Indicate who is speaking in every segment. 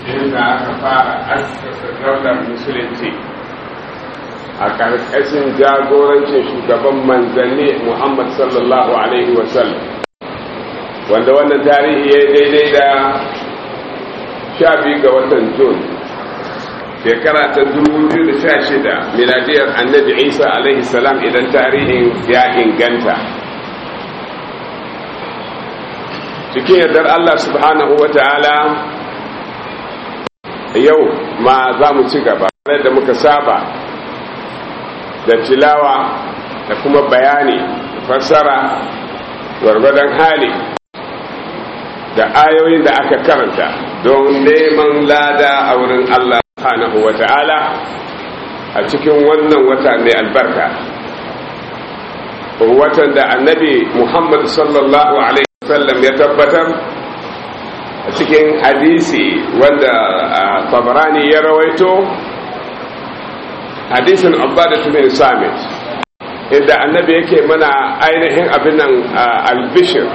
Speaker 1: inda aka fara askasa daular musulunci a ƙarƙashin jagorancin shugaban manzanni muhammad sallallahu alaihi wasallam wanda wannan tarihi ya daidai da sha biyu ga watan jun shekara ta 2016 miladiyar annabi isa alaihi salam idan tarihin ya inganta cikin yardar allah subhanahu wa ta'ala yau ma za mu ci gaba da muka saba da tilawa da kuma bayani fassara gwargwadon hali da ayoyin da aka karanta don neman lada a wurin Allah subhanahu wa ta'ala a cikin wannan wata mai albarka watan da annabi Muhammad sallallahu alaihi wasallam ya tabbatar a cikin hadisi wanda tabarani ya rawaito hadisin abbadatu bin samit inda annabi yake mana ainihin abin nan albishir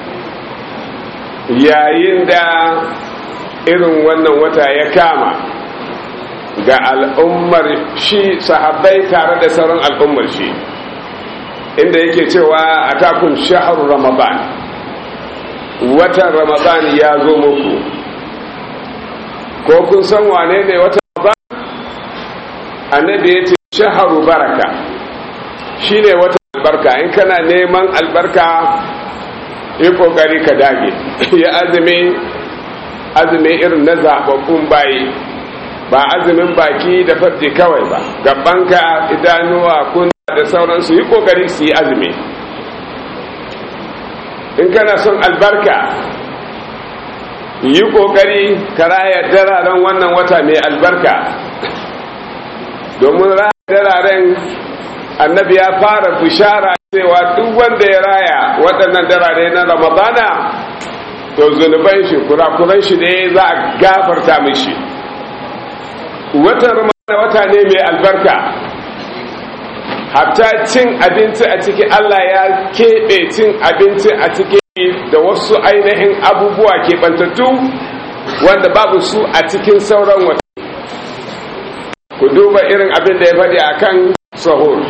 Speaker 1: yayin da irin wannan wata ya kama ga al'ummar shi sahabbai tare da sauran al'ummar shi inda yake cewa a takun shahar ramadan watan ramadan ya zo muku ko kun san wane ne watan ramadan annabi ya ce shaharu baraka shi ne watan albarka in kana neman albarka yi kokari ka dage ya azumi azumi irin na zababbun bayi ba azumin baki da farji kawai ba gabanka idanuwa kun da sauransu yi kokari su yi azumi in kana son albarka yi kokari ka raya dararen wannan wata mai albarka domin raya dararen annabi ya fara bishara cewa duk wanda ya raya waɗannan darare na ramadana to zunuban shi kurakuran shi ne za a gafarta mishi watan ramadana wata ne mai albarka hatta cin abinci a ciki Allah ya keɓe cin abinci a ciki da wasu ainihin abubuwa keɓantattu wanda babu su a cikin sauran wata ku duba irin abin da ya faɗi a kan sahur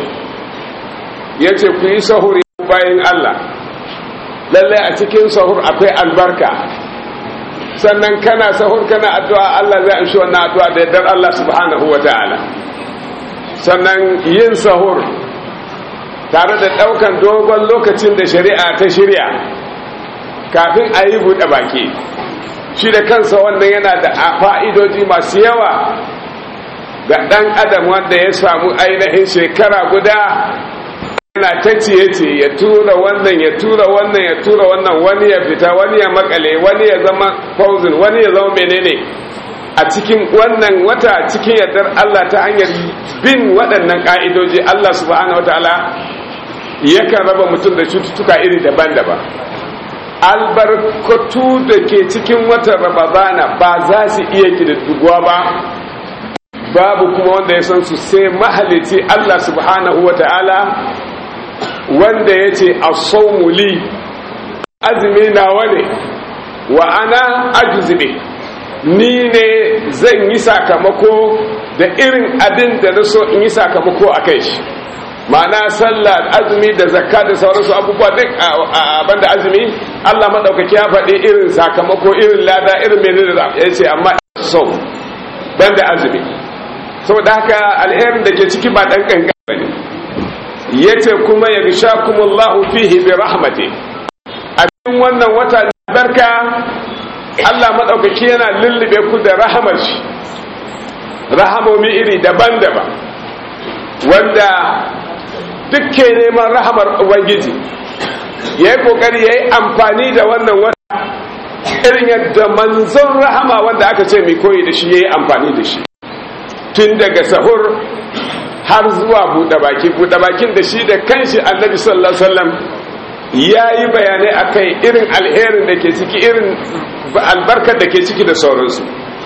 Speaker 1: ya ce ku yi sahur bayan Allah lallai a cikin sahur akwai albarka sannan kana sahur kana addu'a Allah zai amshi wannan addu'a da yardar Allah subhanahu wa ta'ala sannan yin sahur tare da ɗaukan dogon lokacin da shari'a ta shirya kafin a yi buɗe baki shi da kansa wannan yana da fa'idoji masu yawa ga ɗan adam wanda ya samu ainihin shekara guda yana ta ciye-ciye ya tura wannan ya tura wannan ya tura wannan wani ya fita wani ya makale wani ya zama fauzin wani ya zama menene a cikin wannan wata cikin yardar Allah ta hanyar bin waɗannan ƙa'idoji Allah subhanahu wataala yakan raba mutum da cututtuka iri daban-daban albarkatu da ke cikin watan ramadana ba za su iya kididduguwa ba babu kuma wanda ya san su sai mahalici Allah subhanahu wataala wanda ya ce a saumuli azumi nawa ne wa ana ajuzube ni ne zan yi sakamako da irin abin da na so in yi sakamako a kai shi ma'ana sallah azumi da zakka da sauransu abubuwa duk a banda azumi allah maɗaukaki ya faɗi irin sakamako irin lada irin menene da ya ce amma so banda azumi saboda haka alherin da ke ciki ba ɗan ƙanƙan ba ne ya ce kuma ya gisha kuma allahu fihi bi rahmati a cikin wannan wata barka Allah maɗaukaki yana lullube ku da rahamar shi rahamomi iri daban-daban wanda dukke neman rahamar ubangiji ya yi ƙoƙari ya yi amfani da wannan wata irin yadda manzon rahama wanda aka ce mai koyi da shi ya yi amfani da shi tun daga sahur har zuwa buɗe baki buɗe bakin da shi da kanshi annabi sallallahu alaihi wasallam ya yi bayanai a kai irin alherin da ke ciki irin albarkar da ke ciki da sauransu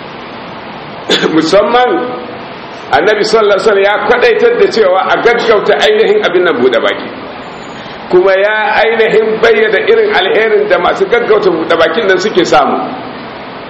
Speaker 1: musamman annabi sallallahu alaihi ya kwadaitar da cewa a gaggauta ainihin abin nan bude baki kuma ya ainihin bayyana irin alherin da masu gaggauta bude bakin nan suke samu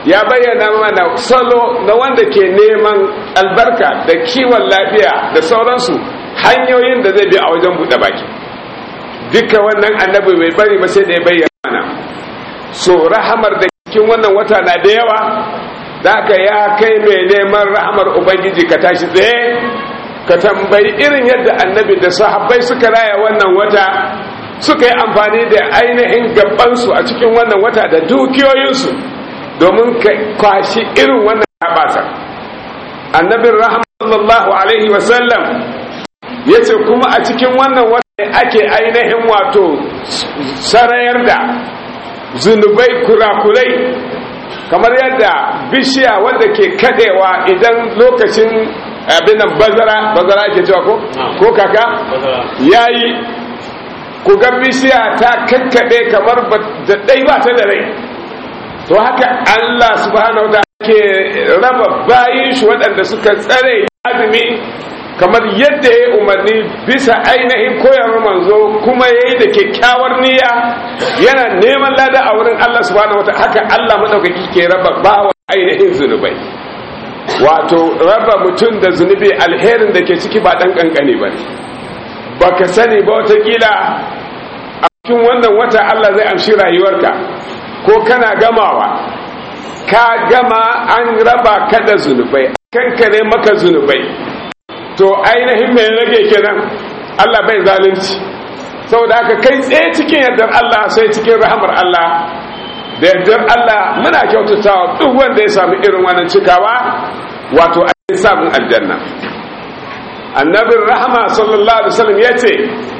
Speaker 1: ya bayyana mana salo na wanda ke neman albarka da kiwon lafiya da sauransu hanyoyin da zai bi a wajen buɗe baki duka wannan annabi bai bari ba sai da ya bayyana mana so rahamar da cikin wannan wata na da yawa da ya kai mai neman rahamar ubangiji ka tashi tsaye ka tambayi irin yadda annabi da sahabbai suka raya wannan wata suka yi amfani da ainihin gabansu a cikin wannan wata da dukiyoyinsu domin ka kwashi irin wannan habasa annabin rahama sallallahu alaihi wasallam ya ce kuma a cikin wannan wata ake ainihin wato sarayar da zunubai kurakurai kamar yadda bishiya wanda ke kadewa idan lokacin abin nan bazara bazara ke cewa ko ko kaka yayi ku ga bishiya ta kakkade kamar da dai ba ta da rai to haka Allah subhanahu wa ke raba bayin shi waɗanda suka tsare azumi kamar yadda ya umarni bisa ainihin koyarwar manzo kuma ya yi da kyakkyawar niyya yana neman lada a wurin Allah subhanahu wa haka Allah maɗaukaki ke raba bawa ainihin zunubai wato raba mutum da zunubi alherin da ke ciki ba ɗan ƙanƙani ba ba ka sani ba watakila a cikin wannan wata Allah zai amshi rayuwarka ko kana gamawa ka gama an raba ka da zunubai kankare maka zunubai to ainihin mai rage kenan Allah bai zalunci saboda haka kai tsaye cikin yardar Allah sai cikin rahamar Allah da yardar Allah muna kyautatawa duk wanda ya sami irin wannan cikawa wato ainihin samun aljanna annabin rahama sallallahu alaihi wasallam ya ce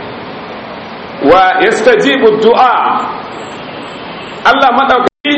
Speaker 1: wa yastajibu du'a Allah madaukaki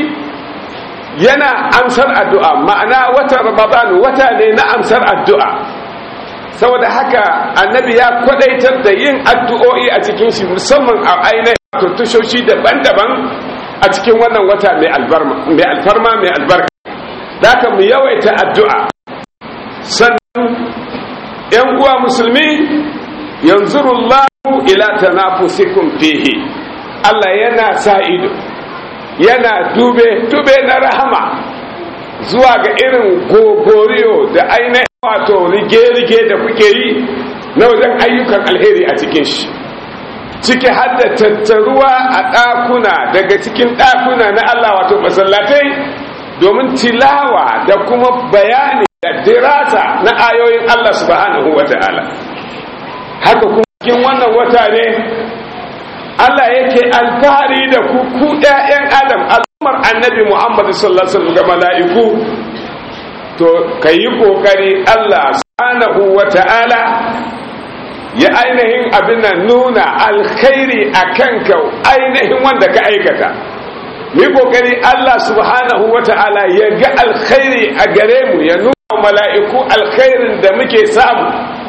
Speaker 1: yana amsar addu'a ma'ana wata ramadan wata ne na amsar addu'a saboda haka annabi ya kwadaitar da yin addu'o'i a cikin shi musamman a ainihin tushoshi daban-daban a cikin wannan wata mai alfarma mai albarka da aka mu yawaita addu'a sannan ‘yan uwa musulmi yanzu rullahu ila tanafusikum fihi Allah yana sa ido yana dube dube na rahama zuwa ga irin gogoriyo da ainihin wato rige-rige da kuke yi na wajen ayyukan alheri a cikin shi ciki har da tattaruwa a ɗakuna daga cikin ɗakuna na Allah wato masallatai domin tilawa da kuma bayani da dirasa na ayoyin Allah subhanahu wa ta'ala haka kuma cikin wannan wata ne Allah yake alfahari da ku ku ƴaƴan Adam al'ummar annabi Muhammad sallallahu alaihi wasallam ga mala'iku to kayi kokari Allah subhanahu wata'ala ya ainihin abin nan nuna alkhairi akan ka ainihin wanda ka aikata yi kokari Allah subhanahu wata'ala ya ga alkhairi a gare mu ya nuna mala'iku alkhairin da muke samu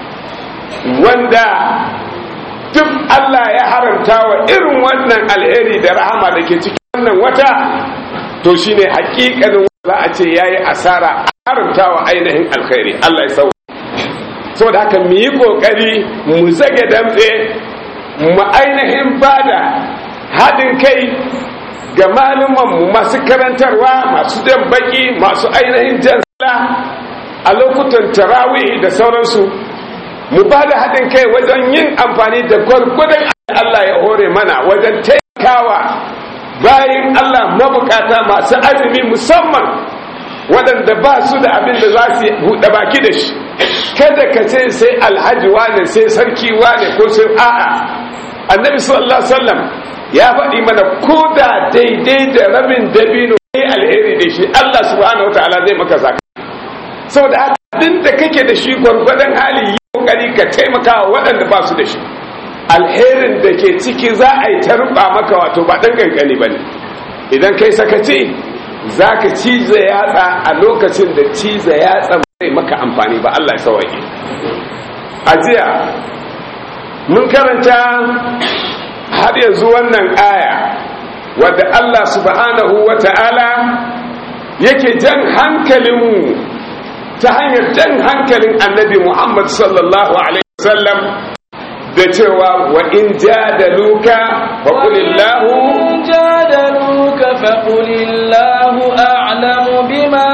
Speaker 1: wanda duk Allah ya haramta wa irin wannan alheri da rahama da ke cikin wannan wata to shine hakikanin za a ce yayi asara a haramta wa ainihin alkhairi Allah ya sau saboda haka mu yi kokari mu zage damtse mu ainihin bada haɗin kai ga mu masu karantarwa masu jan baki masu ainihin jan a lokutan tarawih da sauransu mu ba da haɗin kai wajen yin amfani da gwargwadon Allah ya hore mana wajen taikawa bayan Allah mabukata masu azumi musamman waɗanda ba su da abin da za su buɗe baki da shi kada ka ce sai alhaji wane sai sarki wane ko sai a'a annabi sallallahu alaihi wasallam ya faɗi mana ko da daidai da rabin dabino ne alheri da shi Allah subhanahu wataala zai maka zaka saboda abin da kake da shi gwargwadon hali yi kokari ka taimaka wa waɗanda ba su da shi alherin da ke ciki za a yi ta ruba maka wato ba ɗan ƙanƙani ba ne idan kai sakaci za ka cize yatsa a lokacin da cize yatsa mai maka amfani ba Allah ya sawaye a jiya mun karanta har yanzu wannan aya wadda Allah subhanahu wa ta'ala yake jan hankalinmu ta hanyar jan hankalin annabi Muhammad sallallahu Alaihi wasallam da cewa wa in jadaluka fa qulillahu
Speaker 2: jadaluka fa qulillahu a'lamu بما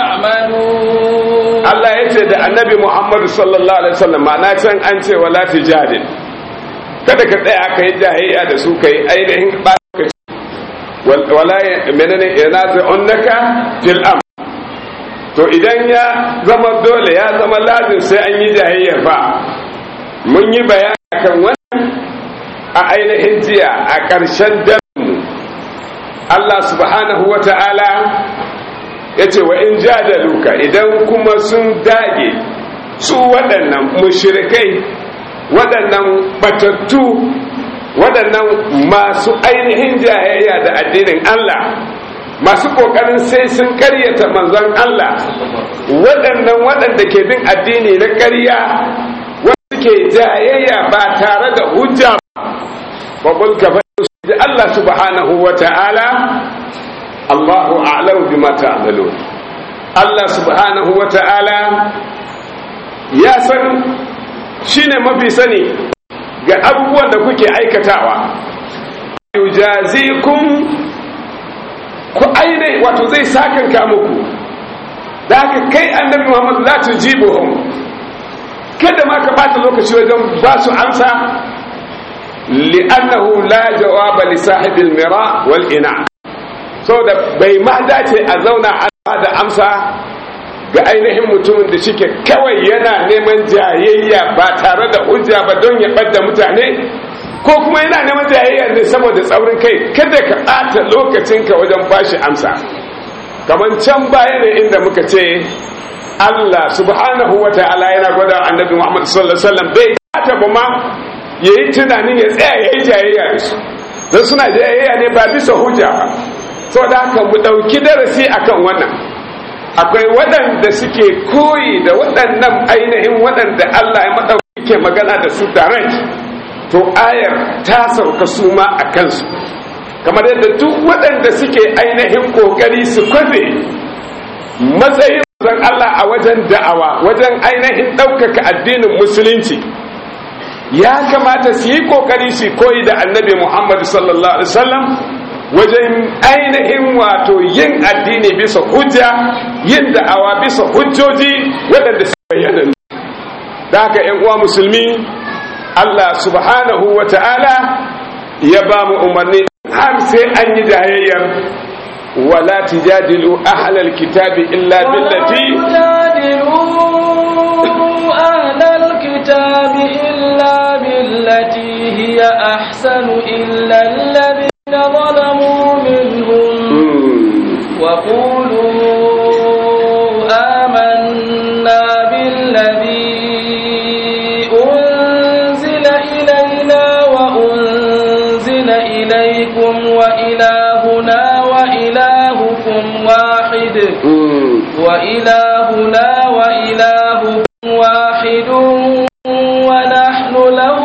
Speaker 2: تعملون
Speaker 1: Allah ya ce da annabi Muhammadu sallallahu alaihi wasallam ma'ana can an ce wala tijadil kada ka tsaya ka yi jahiliya da su kai ainihin ɓata wala menene yanazi'unnaka fil am to idan ya zama dole ya zama lazim sai an yi jahiliya fa mun yi bayani kan wannan a ainihin jiya a ƙarshen mu Allah subhanahu wa ta'ala ya ce wa in jadaluka idan kuma sun dage su waɗannan mushrikai waɗannan batattu waɗannan masu ainihin jayayya da addinin Allah masu ƙoƙarin sai sun ƙaryata manzon Allah waɗannan waɗanda ke bin addini na ƙarya wanda ke jayayya ba tare da hujja ba ka da Allah subhanahu wa ta'ala Allahu a'lamu bima ta'malun Allah subhanahu wa ta'ala ya san shine mafi sani ga abubuwan da kuke aikatawa yujazikum ku aine wato zai sakanka muku da haka kai annabi Muhammad la tujibuhum kada ma ka bata lokaci wajen ba su amsa li'annahu la jawaba li sahibil mira wal ina saboda bai ma dace a zauna a da amsa ga ainihin mutumin da shike kawai yana neman jayayya ba tare da hujja ba don ya ɓadda mutane ko kuma yana neman jayayya ne saboda tsaurin kai kada ka ɓata lokacinka wajen bashi amsa kamar can baya ne inda muka ce Allah subhanahu wa ta'ala yana gwada annabi Muhammad sallallahu alaihi wasallam bai ta ba ma yayi tunanin ya tsaya yayi jayayya da su don suna jayayya ne ba bisa hujja ba saboda haka mu ɗauki darasi akan wannan akwai waɗanda suke koyi da waɗannan ainihin waɗanda Allah ya maɗauki ke magana da su direct to ayar ta sauka su ma a kansu kamar yadda duk waɗanda suke ainihin ƙoƙari su kwafe matsayin zan Allah a wajen da'awa wajen ainihin ɗaukaka addinin musulunci ya kamata su yi ƙoƙari su koyi da annabi Muhammad sallallahu alaihi wasallam wajen ainihin wato yin addini bisa hujja yin da'awa bisa hujjoji waɗanda su bayyana da haka ‘yan uwa musulmi Allah subhanahu wa ta'ala ya ba mu umarni har sai an yi jayayyar wala tijadilu ahlal kitabi illa billati
Speaker 2: أهل الكتاب إلا بالتي هي أحسن إلا الذين ظلموا منهم وقولوا آمنا بالذي أنزل إلينا وأنزل إليكم وإلهنا وإلهكم واحد وإلهنا وإلهكم واحد ونحن له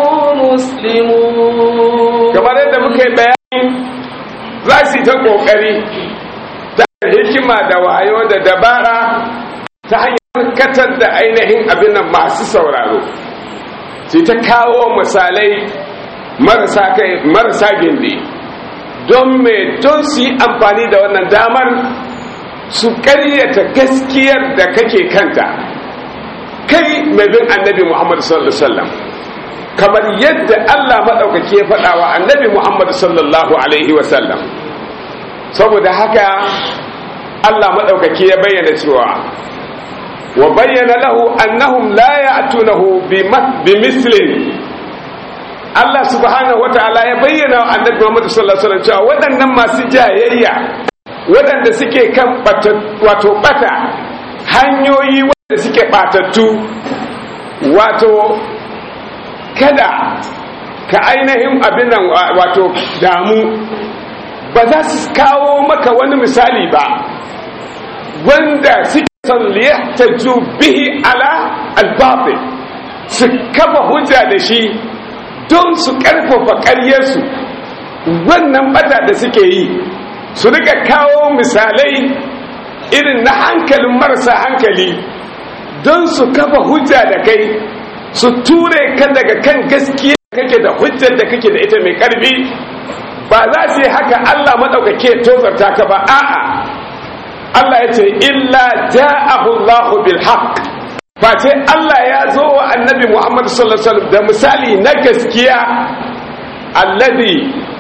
Speaker 2: مسلمون
Speaker 1: kamar yadda muka yi bayani za su yi ta ƙoƙari ta hikima da wayo da dabara ta hanyar katar da ainihin abin nan masu sauraro su ta kawo misalai marasa kai marasa gindi don me don su yi amfani da wannan damar su ƙaryata gaskiyar da kake kanta kai mai bin annabi muhammad sallallahu alaihi wasallam kamar yadda Allah maɗaukaki ya faɗa wa annabi Muhammad sallallahu Alaihi wasallam saboda haka Allah maɗaukaki ya bayyana cewa wa bayyana lahu annahum la ya'tunahu bi mislin Allah subhanahu wa ta'ala ya bayyana wa annabi Muhammad sallallahu Alaihi wasallam cewa waɗannan masu jayayya waɗanda suke kan wato bata hanyoyi waɗanda suke batattu wato kada ka ainihin abin nan wato damu ba za su kawo maka wani misali ba wanda suke son liyahtaju bihi ala albatil su kafa hujja da shi don su karfafa ƙaryarsu wannan bata da suke yi su rika kawo misalai irin na hankalin marasa hankali don su kafa hujja da kai su ture ka daga kan gaskiya kake da hujjar da kake da ita mai karfi ba za su yi haka Allah maɗaukake tozarta ka ba a'a Allah ya ce illa ja'ahu Allahu bil haqq face Allah ya zo wa annabi Muhammad sallallahu alaihi wasallam da misali na gaskiya alladhi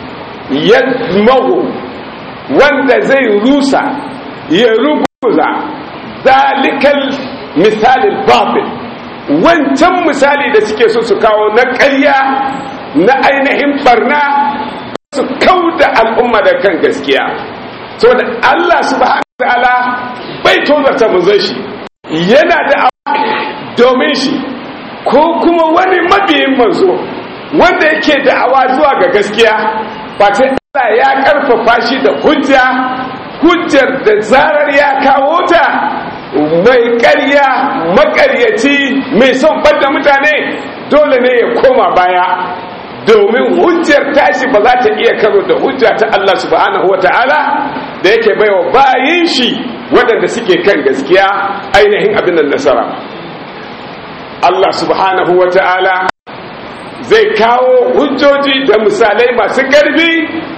Speaker 1: yadmahu wanda zai rusa ya ruguza dalikal misalin babil wancan misali da suke so su kawo na ƙarya na ainihin barna su kauda al'umma da kan gaskiya saboda Allah subhanahu ta'ala bai tozarta manzon shi yana da domin shi ko kuma wani mabiyin manzo wanda yake da'awa zuwa ga gaskiya face Allah ya karfafa shi da hujja hujjar da zarar ya kawo ta mai ƙarya maƙaryaci mai son ɓadda mutane dole ne ya koma baya domin hujjar tashi ba za ta iya karo da hujja ta Allah subhanahu wa ta'ala da yake baiwa bayin shi waɗanda suke kan gaskiya ainihin abin da nasara Allah subhanahu wa ta'ala zai kawo hujjoji da misalai masu ƙarfi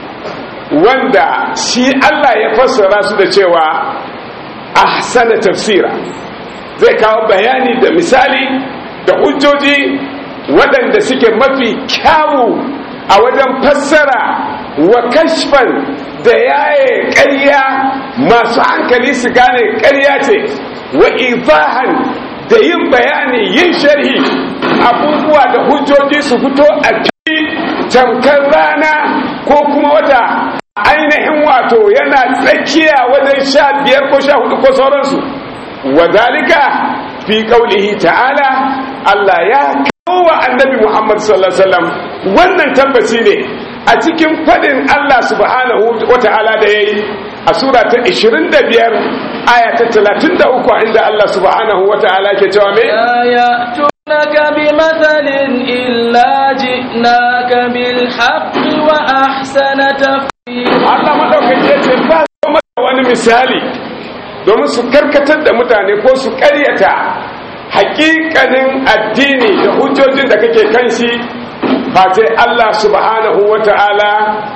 Speaker 1: wanda shi Allah ya fassara su da cewa ahsana tafsira zai kawo bayani da misali da hujjoji waɗanda suke mafi kyawu a wajen fassara wa kashfan da yaye ƙarya masu hankali su gane ƙarya ce wa ifahan da yin bayani yin sharhi abubuwa da hujjoji su fito a fili tamkar rana ko kuma wata ainihin wato yana tsakiya wajen sha biyar ko sha hudu ko sauransu wadalika fi kaulihi ta'ala Allah ya kawo wa annabi Muhammad sallallahu alaihi wasallam wannan tabbaci ne a cikin fadin Allah subhanahu wa ta'ala da yayi a sura ta 25 aya ta 33 inda Allah subhanahu wa ta'ala ke cewa me
Speaker 2: يأتونك بمثل إلا جئناك بالحق وأحسن تفسيرا
Speaker 1: Allah madaukaki ya ce ba su masa wani misali domin su karkatar da mutane ko su karyata hakikanin addini da hujjojin da kake kan shi face Allah subhanahu wa ta'ala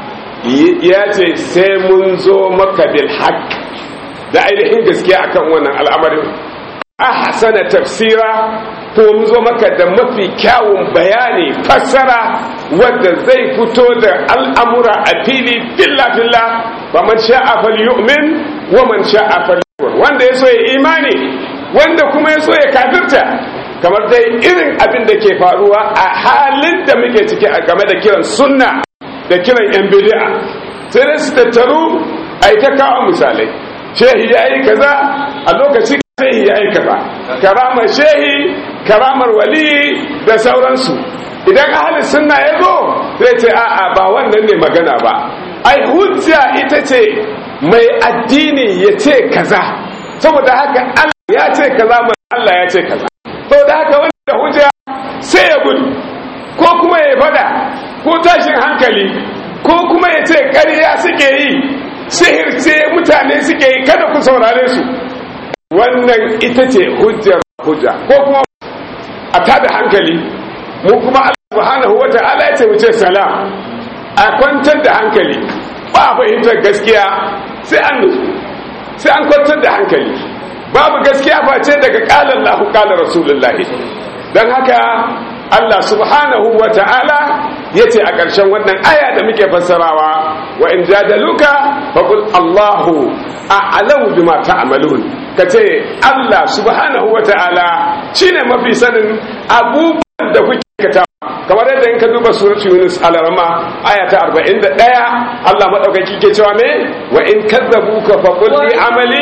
Speaker 1: ya ce sai mun zo maka bil haqq da ainihin gaskiya akan wannan al'amarin ahsana tafsira ko mun zo maka da mafi kyawun bayani fassara wanda zai fito da al'amura a fili filla filla ba man sha'a falyu'min wa man sha'a falyakfur wanda ya so ya imani wanda kuma ya so ya kafirta kamar dai irin abin da ke faruwa a halin da muke ciki a game da kiran sunna da kiran yan bid'a sai dai su tattaru ai ta kawo misalai shehi ya yi kaza a lokaci shehi ya yi kaza karamar shehi karamar wali da sauransu idan ahalin sunna ya zo zai ce a'a ba wannan ne magana ba ai hujja ita ce mai addini ya ce kaza saboda haka Allah ya ce kaza mai Allah ya ce kaza saboda haka wanda hujja sai ya gudu ko kuma ya fada ko tashin hankali ko kuma ya ce ƙarya suke yi sihirce mutane suke yi kada ku saurare su wannan ita ce hujjar hujja ko kuma a tada hankali mu kuma Allah subhanahu wata'ala ya ce mu ce salam a kwantar da hankali ba fahimtar gaskiya sai an nutsu sai an kwantar da hankali babu gaskiya face daga qala Allahu qala rasulullahi dan haka Allah subhanahu wa ta'ala ya ce a ƙarshen wannan aya da muke fassarawa wa in jadaluka faƙul Allahu a alamu bima ta'amalun ka ce Allah subhanahu wa ta'ala shi ne mafi sanin abubuwan da kuke kata kamar yadda in ka duba suratu yunus alarama aya ta 41 Allah maɗaukaki ke cewa me wa in kadzabuka faqul li amali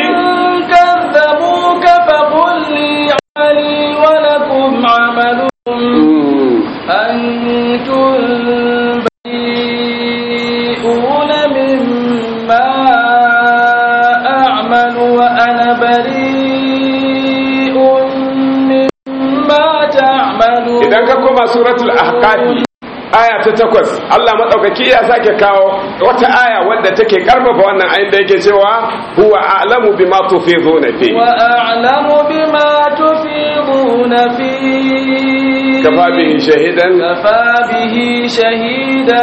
Speaker 2: كذبوك فقل لي عملي ولكم عملكم أنتم بريئون مما أعمل وأنا بريء مما تعملون
Speaker 1: idan ka koma suratul ahqafi aya ta takwas Allah madaukaki ya sake kawo wata aya wadda take karfafa wannan ayin da yake cewa huwa a'lamu bima tufiduna fi
Speaker 2: وأعلم بما تفيضون تختلفون فيه
Speaker 1: kafa bihi shahidan
Speaker 2: كفى به شهيدا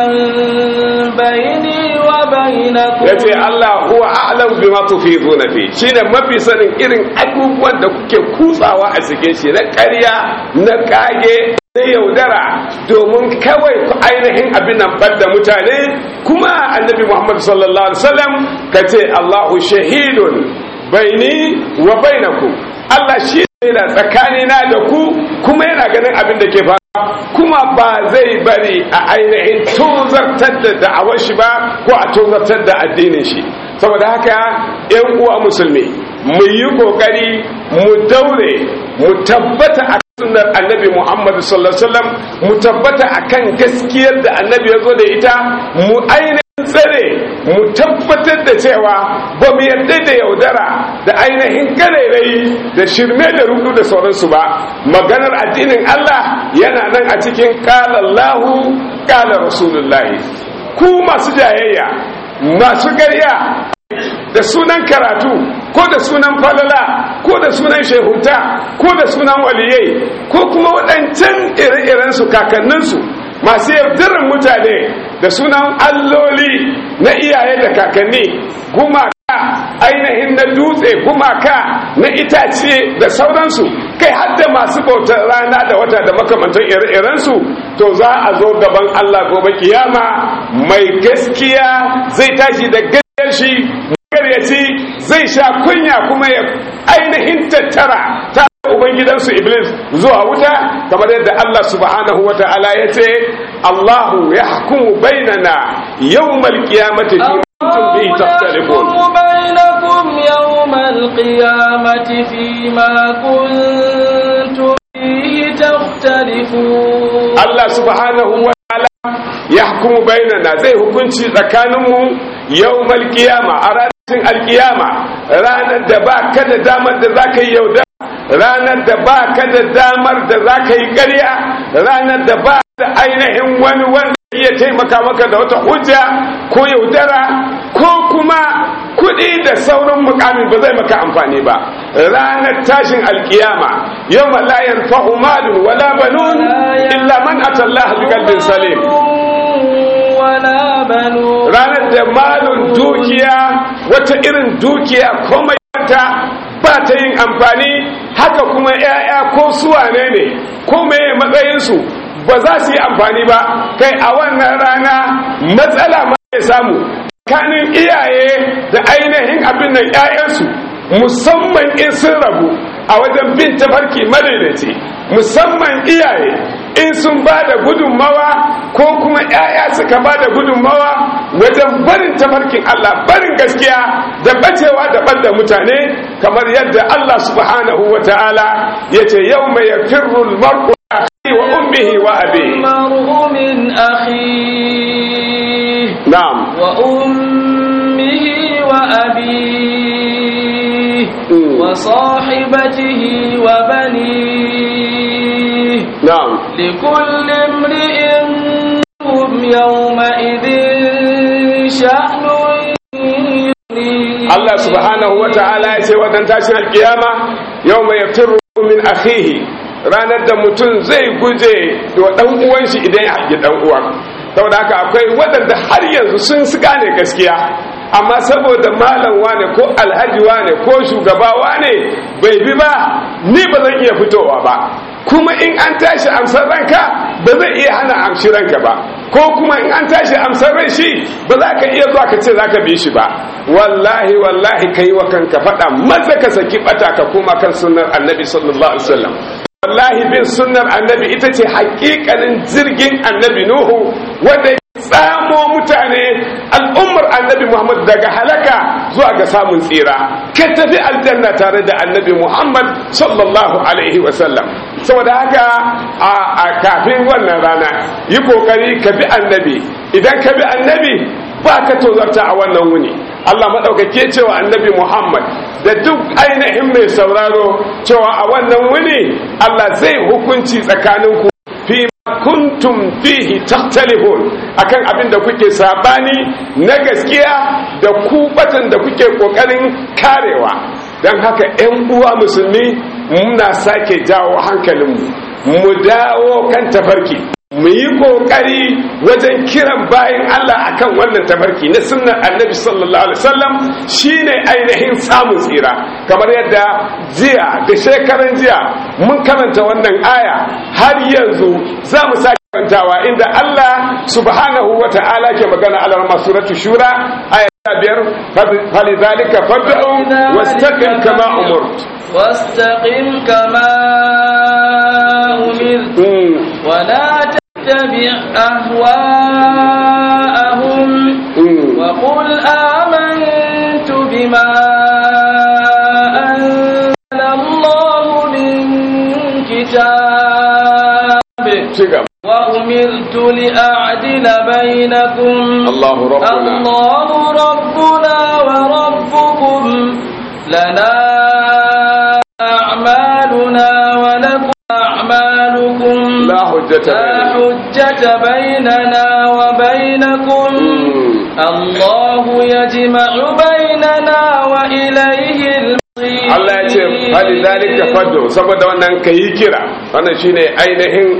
Speaker 2: بيني وبينكم
Speaker 1: yace Allah huwa a'lam bima tufiduna fi shine mafi sanin irin abubuwan da kuke kutsawa a cikin shi na ƙarya na kage na yaudara domin kawai ku ainihin abin nan da mutane kuma annabi Muhammad sallallahu alaihi wasallam kace Allahu shahidun baini wa bainakum Allah shi ne tsakanina da ku kuma yana ganin abin da ke faruwa kuma ba zai bari a ainihin tozartar da da'awar shi ba ko a tozartar da addinin shi saboda haka yan uwa musulmi mu yi kokari mu daure mu tabbata a sunnar annabi muhammadu sallallahu alaihi wasallam mu tabbata akan gaskiyar da annabi ya zo da ita mu ainihin tsare mu tabbatar da cewa ba mu yarda da yaudara da ainihin karerai da shirme da rudu da sauransu ba maganar addinin Allah yana nan a cikin kalallahu kala rasulullahi ku masu jayayya masu garya da sunan karatu ko da sunan falala ko da sunan shehunta ko da sunan waliyai ko kuma waɗancan ire-irensu kakanninsu masu yardarin mutane da sunan alloli na iyaye da kakanni gumaka ainihin na dutse gumaka na itace da sauransu kai hadda masu bautar rana da wata da makamantan ire-irensu to za a zo gaban Allah gobe kiyama mai gaskiya zai tashi da gaskiyar shi magaryaci zai sha kunya kuma ya ainihin tattara ta ubangidansu iblis zuwa wuta kamar yadda Allah subhanahu wa ta'ala ya ce Allahu ya hukumu bainana yawmal qiyamati fi kuntum bihi takhtalifun
Speaker 2: بينكم يوم القيامة فيما كنتم فيه تختلفون
Speaker 1: Allah subhanahu wa ta'ala ya hukumu bainana zai hukunci tsakaninmu yawmal qiyama a ranar alkiyama ranar da ba ka da damar da za ka yi yauda ranar da ba ka da damar da za ka yi ƙarya ranar da ba da ainihin wani wanda iya taimaka maka da wata hujja ko yaudara ko kuma kuɗi da sauran mukamin ba zai maka amfani ba ranar tashin alkiyama yau la yanfa'u malun wala banun illa man atallaha biqalbin salim
Speaker 2: ولا بنون
Speaker 1: ranar da malun dukiya wata irin dukiya komai ta ba ta yin amfani haka kuma 'ya'ya ko suwane ne ko meye matsayinsu ba za su yi amfani ba kai a wannan rana matsala ma ya samu kanin iyaye da ainihin abin nan 'ya'yansu musamman in sun rabu a wajen bin tafarki madaidaici musamman iyaye in sun ba da gudunmawa ko kuma 'ya'ya suka ba da gudunmawa wajen barin tafarkin Allah barin gaskiya da bacewa da ɓadda mutane kamar yadda Allah subhanahu wa ta'ala ya ce yau mai ya firrul mar'u wa ummihi wa abihi
Speaker 2: المرء من أخيه
Speaker 1: na'am
Speaker 2: وأمه وأبيه
Speaker 1: Mm.
Speaker 2: وصاحبته وبنيه
Speaker 1: na'am
Speaker 2: لكل امرئ منهم يومئذ شأن يغنيه
Speaker 1: Allah subhanahu wa ta'ala ya ce wadan tashin alkiyama yau mai yaftiru min akhihi ranar da mutum zai guje da dan uwan shi idan ya haƙi dan uwan saboda haka akwai waɗanda har yanzu sun su gane gaskiya amma saboda malam wane ko alhaji wane ko shugaba wane bai bi ba ni ba zan iya fitowa ba kuma in an tashi amsar ranka ba zai iya hana amshi ranka ba ko kuma in an tashi amsar ran shi ba za ka iya zuwa ka ce za ka bi shi ba wallahi wallahi ka yi wa kanka faɗa maza ka saki ɓata ka koma kan sunnar annabi sallallahu alaihi wasallam wallahi bin sunnar annabi ita ce hakikanin jirgin annabi nuhu wanda ya tsamo mutane al'ummar annabi muhammad daga halaka zuwa ga samun tsira ka tafi aljanna tare da annabi muhammad sallallahu alaihi wasallam saboda haka a kafin wannan rana yi kokari ka bi annabi idan ka bi annabi ba ka tozarta a wannan wuni Allah maɗaukake cewa annabi Muhammad da duk ainihin mai sauraro cewa a wannan wuni Allah zai hukunci tsakaninku fi kuntum fihi takhtalifun akan abin da kuke sabani na gaskiya da ku batan da kuke kokarin karewa dan haka ƴan uwa musulmi muna sake jawo hankalinmu mu dawo kan tafarki mu yi kokari wajen kiran bayan Allah akan wannan tafarki na sunnar annabi sallallahu alaihi wasallam shine ainihin samun tsira kamar yadda jiya da shekaran jiya mun karanta wannan aya har yanzu za mu sake karantawa inda Allah subhanahu wa ta'ala ke magana a lamar suratu shura aya biyar falidhalika fad'u wastaqim kama umurt
Speaker 2: واستقم كما أمرت ولا تتبع أهواءهم وقل آمنت بما أنزل الله من كتاب وأمرت لأعدل بينكم
Speaker 1: الله ربنا
Speaker 2: الله ربنا وربكم لنا أعمالنا ولكم أعمالكم
Speaker 1: لا حجة
Speaker 2: لا حجة بيننا وبينكم الله يجمع بيننا وإليه المصير
Speaker 1: Allah ya ce fali zalika faddo saboda wannan kayi kira wannan shine ainihin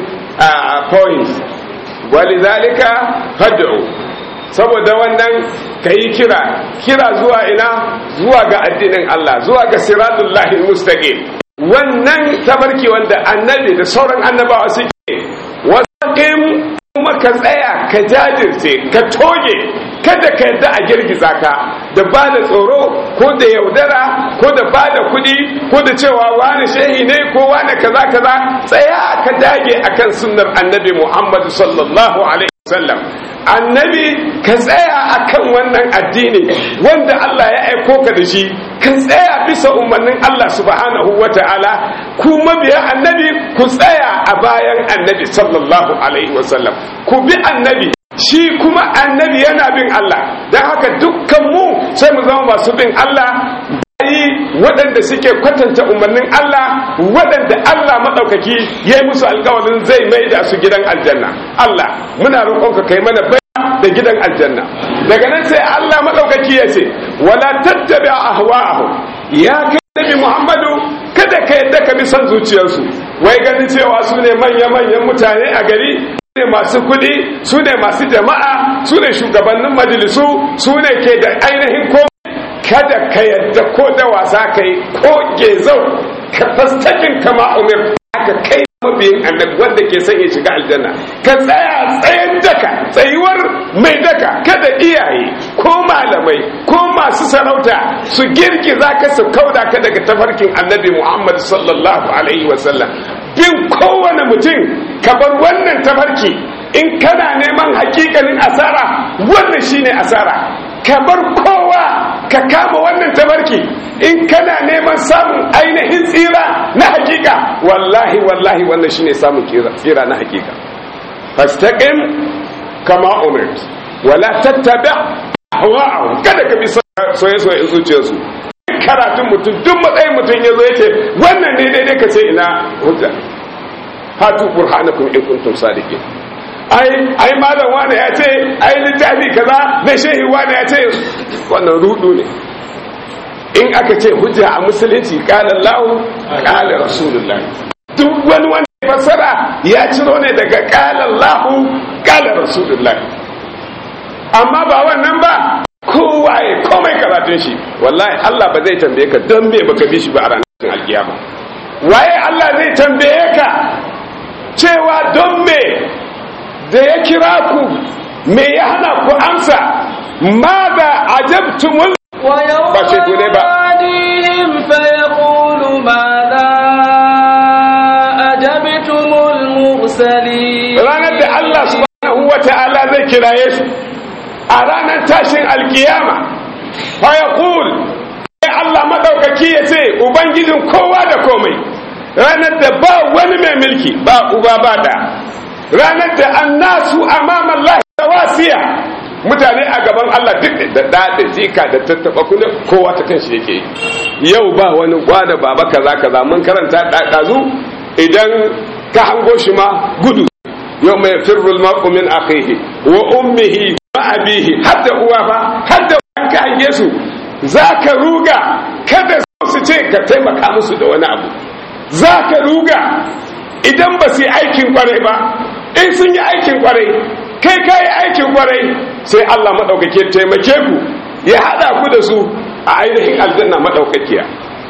Speaker 1: a point wali zalika faddo saboda wannan kayi kira kira zuwa ina zuwa ga addinin Allah zuwa ga siratullahi mustaqim wannan tabarki wanda annabi da sauran annabawa suke wasaqim kuma ka tsaya ka jajirce ka toge kada ka yadda a girgiza ka da ba da tsoro ko da yaudara ko da ba da kudi ko da cewa wani shehi ne ko wani kaza kaza tsaya ka dage akan sunnar annabi muhammadu sallallahu alaihi wasallam annabi ka tsaya akan wannan addini wanda Allah ya aiko ka da shi ka tsaya bisa umarnin Allah subhanahu wata'ala ku mabiya annabi ku tsaya a bayan annabi sallallahu alaihi wasallam ku bi annabi shi kuma annabi yana bin Allah don haka dukkan mu sai mu zama masu bin Allah bayi waɗanda suke kwatanta umarnin Allah waɗanda Allah maɗaukaki ya yi musu alkawarin zai mai da su gidan aljanna Allah muna roƙonka kai mana bai da gidan aljanna daga nan sai Allah maɗaukaki ya ce wala tattabi ahwa'ahum ya kai nabi Muhammadu kada ka yadda ka bi son zuciyarsu wai ganin cewa su ne manya-manyan mutane a gari ne masu kudi su ne masu jama'a su ne shugabannin majalisu su ne ke da ainihin ko kada ka yadda ko da wasa ka yi ko gezau ka fastakin kama umar aka kai mabiyin annabi wanda ke son ya shiga aljanna ka tsaya tsayen daka tsayuwar mai daka kada iyaye ko malamai ko masu sarauta su girgiza ka su kauda ka daga tafarkin annabi muhammad sallallahu alaihi wasallam bin kowane mutum ka bar wannan tafarki in kana neman hakikanin asara wannan shine asara ka bar kowa ka kama wannan tabarki in kana neman samun ainihin tsira na hakika wallahi wallahi wannan shine samun tsira na hakika fastaqim kama umirt wala tattabi ahwa'ahum kada ka bi soye soye zuciyarsu karatun mutum duk matsayin mutum ya zo yace wannan ne daidai ka ce ina hujja hatu burhanakum in kuntum sadiqin ai ai malam wani ya ce ai littafi kaza na shehi wani ya ce wannan rudu ne in aka ce hujja a musulunci qala Allah qala rasulullah duk wani wanda ya fassara ya ciro ne daga qala Allah qala rasulullah amma ba wannan ba kowaye komai karatun shi wallahi Allah ba zai tambaye ka don me baka bi shi ba a ranar alkiyama waye Allah zai tambaye ka cewa don me da ya kira ku me ya hana ku amsa ma da ajabtumul ba ce ne ba
Speaker 2: فيقول ماذا أجبتم المرسلين
Speaker 1: ranar da Allah subhanahu wa ta'ala zai kiraye su a ranar tashin alkiyama fa yaqul sai Allah madaukaki ya ce ubangijin kowa da komai ranar da ba wani mai mulki ba uba ba da ranar da annasu amama Allah tawasiya mutane a gaban Allah duk da da da jika da tattaba kuna kowa ta kanshi yake yau ba wani gwada baba kaza kaza mun karanta ɗazu idan ka hango shi ma gudu yau mai firrul mar'u min akhihi wa ummihi wa abihi hadda uwa fa hadda ka hange su zaka ruga kada su ce ka taimaka musu da wani abu za ka ruga idan ba su yi aikin kwarai ba in sun yi aikin kwarai kai ka yi aikin kwarai sai Allah maɗaukake taimake ku ya haɗa ku da su a ainihin aljanna maɗaukakiya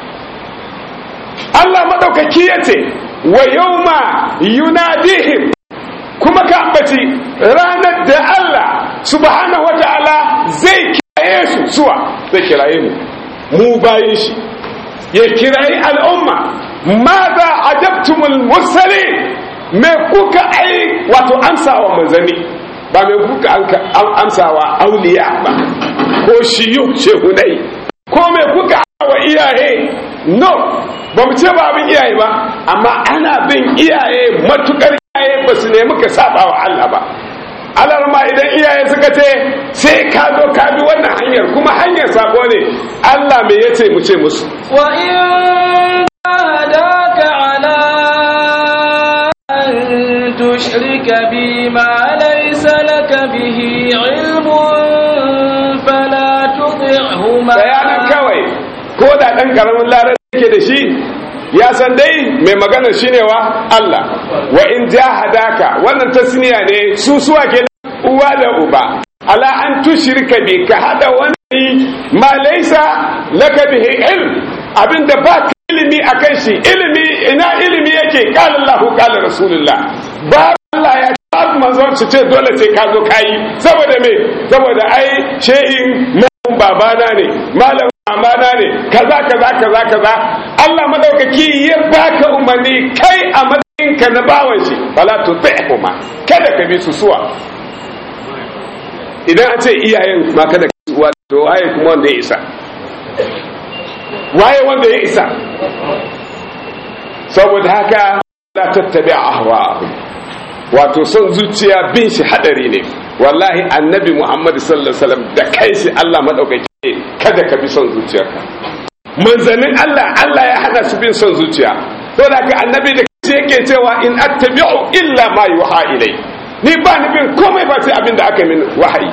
Speaker 1: Allah maɗaukaki ya ce wa yau ma yunadihim kuma ka ambaci ranar da Allah subhanahu wata'ala zai kiraye su suwa zai kiraye mu mu bayin shi ya kirayi al'umma ma za ajabtumul mursalin me kuka ai wato amsawa manzanni ba me kuka amsawa auliya ba ko shiyu shehunai ko me kuka wa iyaye no ba mu ce ba abin iyaye ba amma ana bin iyaye matukar iyaye ba su nemi ka saba wa Allah ba alar ma idan iyaye suka ce sai ka zo ka bi wannan hanyar kuma hanyar sabo ne Allah me yace mu ce musu
Speaker 2: wa in hadaka ala an tushrika bi ma laysa laka bihi ilmun fala tuti'huma
Speaker 1: bayanan kawai ko da dan karamin larar yake da shi ya san dai mai magana shine wa Allah wa in jahadaka wannan tasniya ne su suwa ke uwa da uba ala an tushrika bi ka hada wani ma laysa laka bihi ilm abinda ba ka ilimi akan shi ilimi ina ilimi yake qala Allah qala rasulullah ba Allah ya ba manzon su ce dole sai ka zo kai saboda me saboda ai shehin babana ne malam amana ne kaza kaza kaza kaza Allah madaukaki ya baka umarni kai a matsayin ka na bawan shi fala tuti'huma kada ka bi su suwa idan an ce iyayen ma kada ka suwa to waye kuma wanda ya isa waye wanda ya isa saboda haka la tattabi ahwa'ahum wato son zuciya bin shi hadari ne wallahi annabi muhammad sallallahu alaihi wasallam da kai shi Allah madaukaki kada ka bi son zuciyarka manzanin Allah Allah ya hana su bin son zuciya to da ka annabi da kai yake cewa in attabi'u illa ma yuha ilai ni ba ni bin komai ba sai abin da aka min wahayi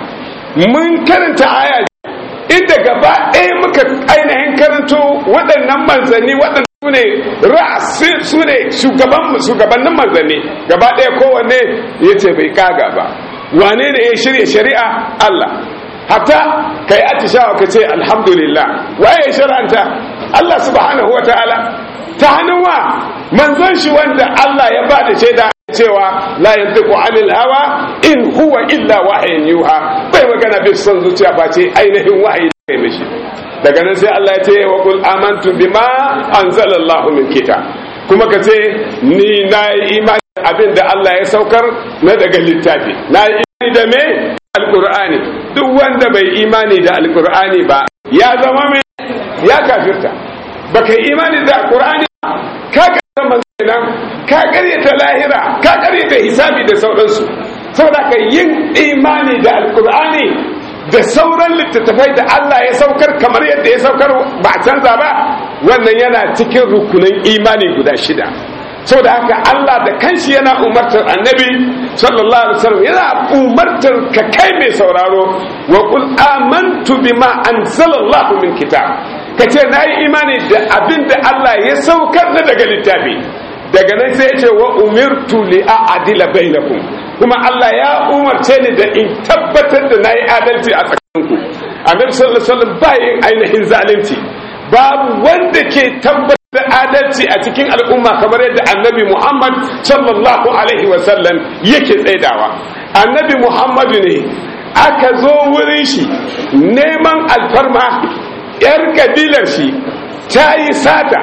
Speaker 1: mun karanta aya inda gaba ɗaya muka ainihin karanto waɗannan manzanni waɗannan su ne ra'asi su ne shugabannin manzanni gaba ɗaya kowanne ya ce bai kaga ba wane ne ya shirya shari'a Allah hatta ka yi atishawa ka ce alhamdulillah waye ya shari'anta Allah subhanahu wa ta'ala ta hannun wa manzon shi wanda Allah ya ba da shaida cewa la yantiqu anil hawa in huwa illa wahyin yuha bai magana bi son zuciya ba ce ainihin wahayi da kai mishi daga nan sai Allah ya ce wa qul amantu bima anzalallahu min kitab kuma ka ce ni na yi imani abin da Allah ya saukar na daga littafi na yi imani da me alqur'ani duk wanda bai imani da alqur'ani ba ya zama mai ya kafirta baka yi imani da alqur'ani ka ka manzana ka karyata lahira ka karyata hisabi da sauransu saboda ka yin imani da alqur'ani da sauran littattafai da Allah ya saukar kamar yadda ya saukar ba a canza ba wannan yana cikin rukunin imani guda shida saboda haka Allah da kanshi yana umartar annabi sallallahu alaihi wasallam yana umartar ka kai mai sauraro wa qul amantu bima anzalallahu min kitab kace nayi imani da abin da Allah ya saukar na daga littafi daga nan sai ya ce wa umirtu li a'dila bainakum kuma Allah ya umarce ni da in tabbatar da nayi adalci a tsakaninku annabi sallallahu alaihi wasallam bayin ainihin zalunci babu wanda ke tabbatar da adalci a cikin al'umma kamar yadda annabi Muhammad sallallahu alaihi wasallam yake tsaidawa annabi Muhammadu ne aka zo wurin shi neman alfarma yar kabilar shi ta yi sata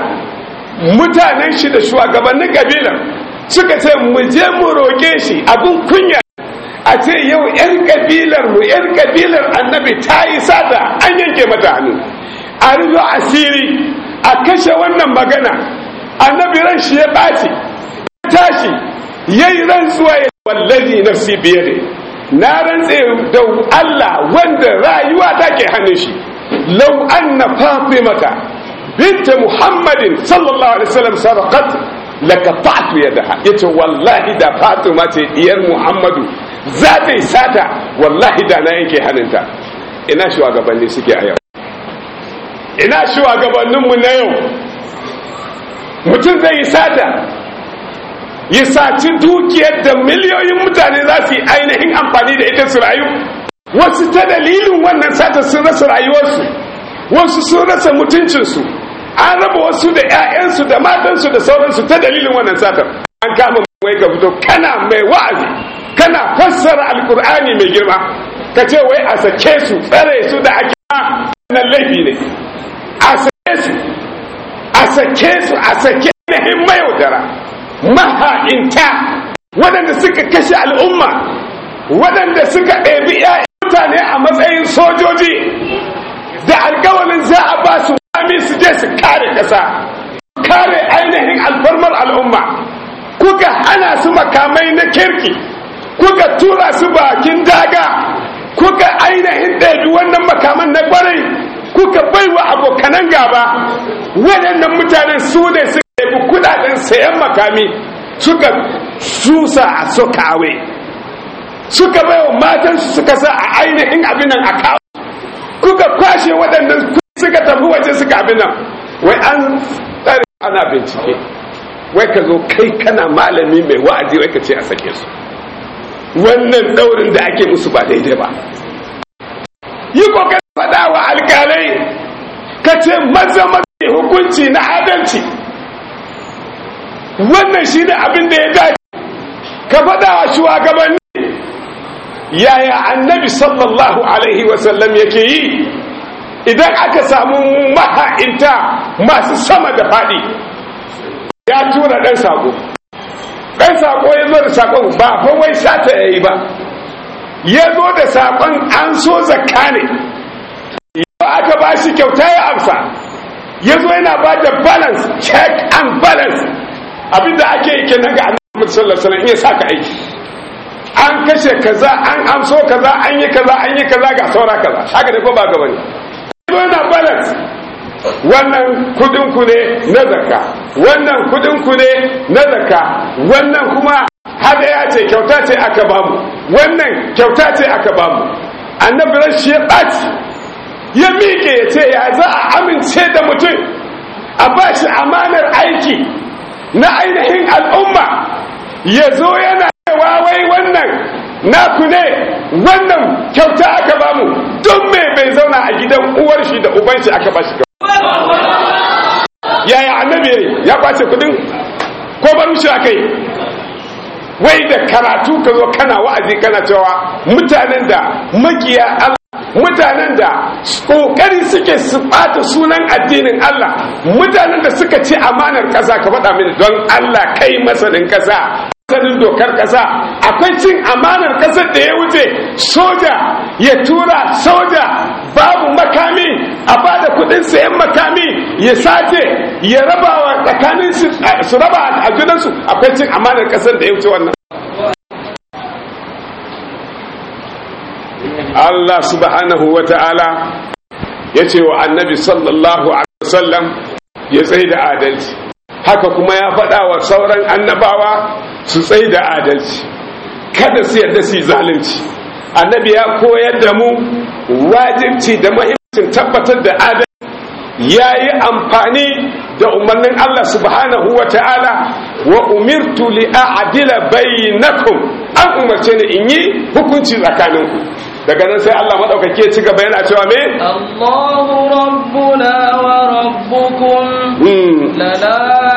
Speaker 1: mutanen shi da shugabannin kabilar suka ce mu je mu roƙe shi abin kunya a ce yau 'yan kabilar mu 'yan kabilar annabi ta yi sata an yanke mata hannu a rufe asiri a kashe wannan magana annabi ran shi ya ɓaci tashi ya yi rantsuwa ya wallazi nafsi biye ne na rantse da Allah wanda rayuwa take hannun shi lau anna fatimata binta muhammadin sallallahu alaihi wasallam sarqat laqata'tu yadaha yace wallahi da fatima ce diyar muhammadu za ta yi sata wallahi da na yanke hannunta ina shugabanni suke a yau ina shugabanninmu na yau mutum zai yi sata ya saci dukiyar da miliyoyin mutane za su yi ainihin amfani da ita su rayu wasu ta dalilin wannan sata sun rasa rayuwarsu wasu sun rasa mutuncinsu an raba wasu da 'ya'yansu da matansu da sauransu ta dalilin wannan satar an kama wai ka fito kana mai wa'azi kana fassara alkur'ani mai girma ka ce wai a sake su tsare su da ake nan laifi ne a sake su a sake su a sake nahin mayaudara maha'inta waɗanda suka kashe al'umma waɗanda suka ɗebi 'ya'yan mutane a matsayin sojoji da alkawalin za a ba su wami su je su kare ƙasa kare ainihin alfarmar al'umma kuka hana su makamai na kirki kuka tura su bakin daga kuka ainihin ɗabi wannan makaman na ƙwarai kuka baiwa abokanan gaba waɗannan mutanen su ne suka ɗabi kudaden sayan makami suka susa a sokawe suka baiwa matansu suka sa a ainihin abin nan a kawo kuka kwashe waɗannan suka tafi waje suka abin nan wai an tsare ana bincike wai ka zo kai kana malami mai wa'azi wai ka ce a sake su wannan daurin da ake musu ba daidai ba yi kokarin faɗa wa alƙalai ka ce maza maza hukunci na adalci wannan shi ne abin da ya dace ka faɗa wa shugabanni yaya annabi sallallahu alaihi wasallam yake yi idan aka samu maha'inta masu sama da faɗi ya tura ɗan sako ɗan sako ya zo da sakon ba fa wai sata ya yi ba ya zo da sakon an so zakka ne yau aka ba shi kyauta ya amsa ya zo yana ba da balance check and balance abinda ake yi kenan ga annabi sallallahu alaihi wasallam iya saka aiki an kashe kaza an amso kaza an yi kaza an yi kaza ga saura kaza haka da ko ba gaba ne yana balance wannan kudinku ne na zakka wannan kudinku ne na zakka wannan kuma hada ya ce kyauta ce aka bamu wannan kyauta ce aka bamu annabi rashi ya ɓaci ya miƙe ya ce ya za a amince da mutum a ba shi amanar aiki na ainihin al'umma ya zo yana cewa wai wannan naku ne wannan kyauta aka bamu don me bai zauna a gidan uwar shi da uban shi aka bashi yaya annabi yayi ya kwace kudin ko bar shi akai wai da karatu ka zo kana wa'azi kana cewa mutanen da makiya Allah mutanen da kokari suke su bata sunan addinin Allah mutanen da suka ci amanar kasa ka faɗa mini don Allah kai masanin kasa sanin dokar kasa akwai cin amanar kasar da ya wuce soja ya tura soja babu makami a bada kudin sayan makami ya sace ya raba wa tsakanin su raba a junansu akwai cin amanar kasar da ya wuce wannan Allah subhanahu wa ta'ala ya ce wa annabi sallallahu alaihi wasallam ya tsaye da adalci haka kuma ya faɗa wa sauran annabawa su tsaye da adalci kada su yarda su yi zalunci annabi ya koyar da mu wajibci da mahimmancin tabbatar da adalci ya yi amfani da umarnin Allah subhanahu wa ta'ala wa umirtu li a'dila bainakum an umarce ni in yi hukunci tsakaninku daga nan sai Allah madaukake ya ci gaba yana cewa me
Speaker 2: Allahu rabbuna wa rabbukum lana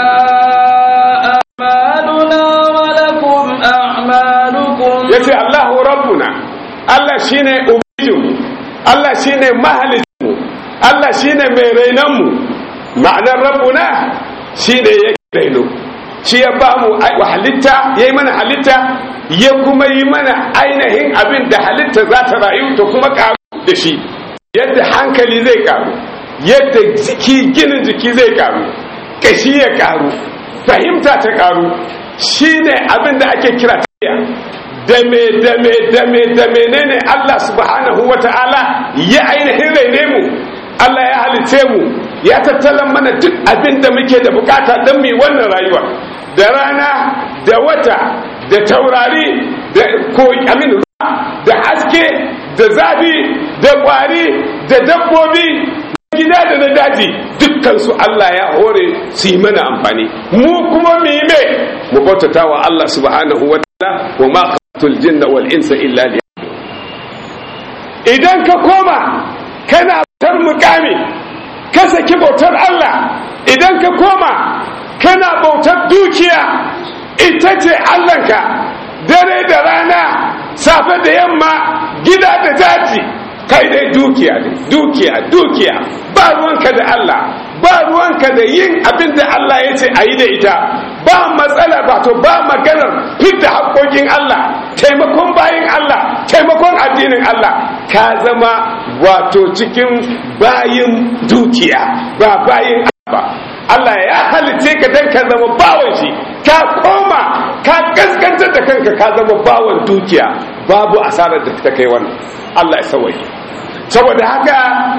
Speaker 2: a'maluna wa lakum a'malukum
Speaker 1: yace Allahu rabbuna Allah shine ubangijinmu Allah shine mahalicinmu Allah shine mai rainanmu ma'anar rabbuna shine ya raino shi ya ba mu halitta ya yi mana halitta ya kuma yi mana ainihin abin da halitta za ta rayu ta kuma karu da shi yadda hankali zai karu yadda jiki ginin jiki zai karu kashi ya karu fahimta ta karu shi ne abin da ake kira tafiya dame dame dame dame ne ne Allah subhanahu wa ta'ala ya ainihin raine mu Allah ya halice mu ya tattalan mana duk abin da muke da bukata don mu wannan rayuwa da rana da wata da taurari da amin da haske da zafi da kwari da dabbobi gida da na daji dukkan su Allah ya hore su yi mana amfani mu kuma mu yi me mu bautata wa Allah subhanahu wa ta'ala wa ma khalaqtul jinna wal insa illa li idan ka koma kana bautar mukami ka saki bautar Allah idan ka koma kana bautar dukiya ita ce Allahnka dare da rana safe da yamma gida da daji kai dai dukiya ne dukiya dukiya ba ruwanka da Allah ba ruwanka da yin abin da Allah ya ce a yi da ita ba matsala ba to ba maganar fidda haƙoƙin Allah taimakon bayin Allah taimakon addinin Allah ka zama wato cikin bayin dukiya ba bayin ba Allah ya halice ka dan ka zama bawan shi ka koma ka kaskantar da kanka ka zama bawan dukiya babu asarar da ta kai wannan Allah ya sawaye saboda haka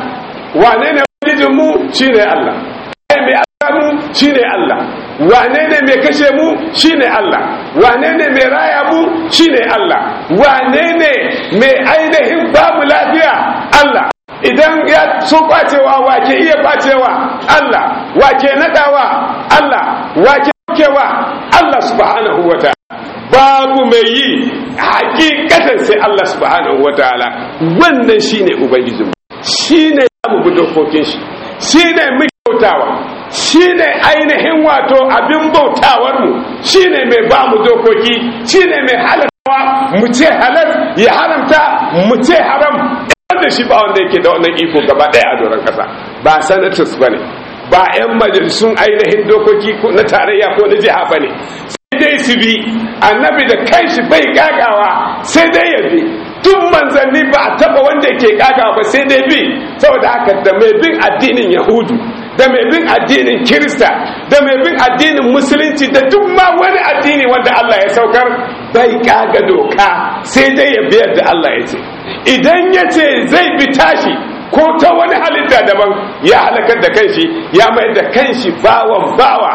Speaker 1: wane ne mu shine Allah mai mu shine Allah wane ne mai kashe mu shine Allah wane ne mai raya mu shine Allah wane ne mai ainihin babu lafiya Allah idan ya so kwacewa wake iya kwacewa Allah wake nadawa Allah wake kewa Allah subhanahu wa ta'ala babu mai yi hakikatan sai Allah subhanahu wa ta'ala wannan shine ubangijinmu shine mu bi dokokin shi shine mu bautawa shine ainihin wato abin bautawar mu shine mai ba mu dokoki shine mai halartawa mu ce halal ya haramta mu ce haram wanda shi ba wanda yake da wannan iko gaba daya a doron kasa ba senators bane ba 'yan majalisun ainihin dokoki na tarayya ko na jiha bane sai dai su bi annabi da kanshi bai gagawa sai dai ya bi tun manzanni ba a taba wanda yake gagawa ba sai dai bi saboda haka da mai bin addinin yahudu da mai bin addinin kirista da mai bin addinin musulunci da duk ma wani addini wanda Allah ya saukar bai kaga doka sai dai ya biyar da Allah ya ce idan ya ce zai bi tashi ko ta wani halitta daban ya halakar da kanshi ya mai da kanshi bawan bawa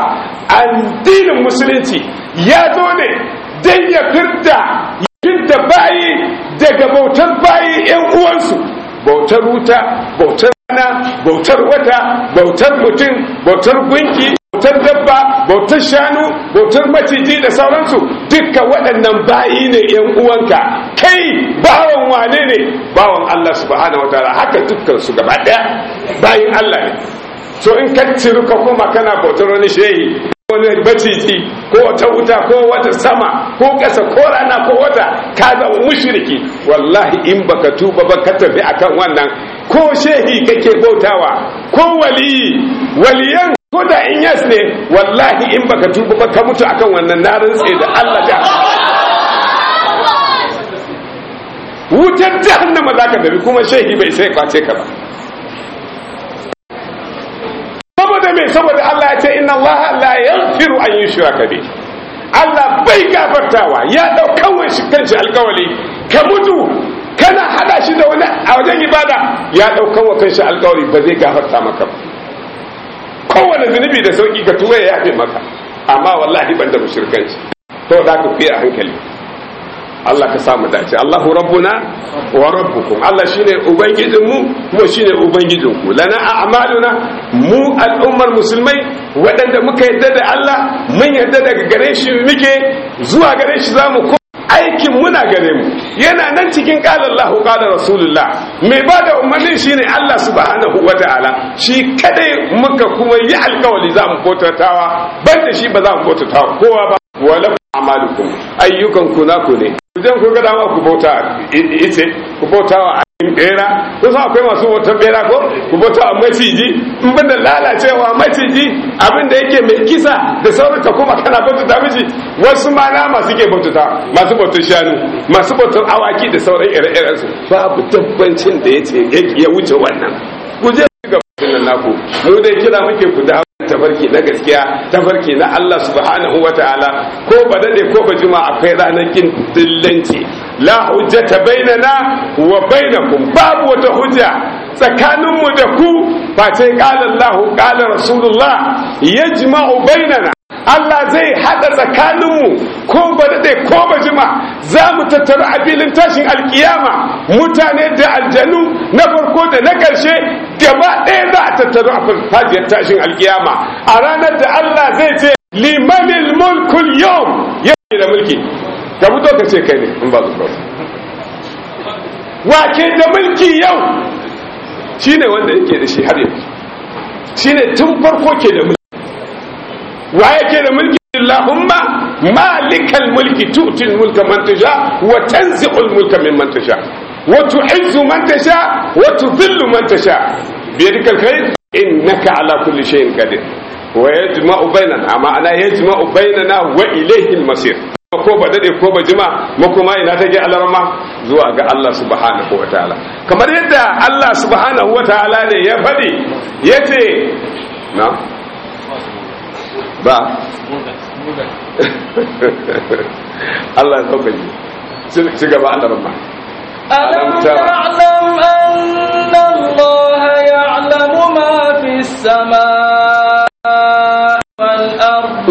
Speaker 1: addinin musulunci ya zo ne don ya firda yadda bayi daga bautar bayi 'yan uwansu bautar wuta bautar rana bautar wata bautar mutum bautar gunki bautar dabba bautar shanu bautar maciji da sauransu dukkan waɗannan bayi ne yan uwanka kai bawan wane ne bawan Allah subhanahu wataala haka dukkan su gaba ɗaya bayin Allah ne so in ka ciru ka kuma kana bautar wani shehi wani maciji ko wata wuta ko wata sama ko ƙasa ko rana ko wata ka zama mushriki wallahi in baka tuba ba ka tafi akan wannan ko shehi kake bautawa ko waliyi waliyan ko da in yas ne wallahi in baka tuba ba ka mutu akan wannan na rantse da Allah da wutar jahannama za ka tafi kuma shehi bai sai kwace ka ba saboda me saboda Allah ya ce inna Allah la yaghfiru an yushraka bi Allah bai gafartawa ya daukan wani kanshi alkawali ka mutu kana hada shi da wani a wajen ibada ya daukan wa kanshi alkawari ba zai gafarta maka ba kowane zunubi da sauki ka tuba ya yafe maka amma wallahi ban da mushrikanci to da ka fiye a hankali Allah ka samu dace Allahu rabbuna wa rabbukum Allah shine ubangijin mu kuma shine ubangijin ku lana a'maluna mu al'ummar musulmai waɗanda muka yadda da Allah mun yadda daga gare shi muke zuwa gare shi zamu ko aikin muna gare mu yana nan cikin qala Allahu qala rasulullah mai bada umarni shine Allah subhanahu wataala shi kadai muka kuma yi alkawali zamu kotatawa banda shi ba za mu kotatawa kowa ba wala amalukum ayyukan ku naku ne idan ku ga dama ku bauta ice ku bauta wa ayin bera ko sa akwai masu bautar bera ko ku bauta wa maciji in banda lalacewa maciji abin da yake mai kisa da sauran ka kuma kana bauta miji wasu ma na masu ke bauta masu bautar shanu masu bautar awaki da sauran ire-iren su babu tabbancin da yace ya wuce wannan ku je ga nan naku mu dai kira muke ku da tafarki na gaskiya tafarki na Allah subhanahu wa ta'ala ko ba dade ko ba juma akwai ranar kin dillanci la hujjata bainana wa bainakum babu wata hujja tsakaninmu da ku face qala Allah qala Rasulullah yajma'u bainana Allah zai hada tsakaninmu ko ba daɗe ko ba jima za mu tattaru a filin tashin alkiyama mutane da aljanu na farko da na ƙarshe gaba ɗaya za a tattaru a farfajiyar tashin alkiyama a ranar da Allah zai ce limanil mulkul yau yake da mulki ka fito ka ce kai ne in ba su wake da mulki yau shine wanda yake da shi har yanzu shine tun farko ke da mulki wa yake da mulki Allahumma malikal mulki tu'til mulka man tasha wa tanzi'ul mulka mimman tasha wa tu'izzu man tasha wa tudhillu man tasha biyadikal khair innaka ala kulli shay'in qadir wa yajma'u bainana amma ana yajma'u bainana wa ilayhi al-masir ko ba dade ko ba jima makoma ina take alarma zuwa ga Allah subhanahu wa ta'ala kamar yadda Allah subhanahu wa ta'ala ne ya faɗi yace na ba Allah ya sauka ji ci gaba alarma
Speaker 2: ألم تعلم أن الله يعلم ما في السماء والأرض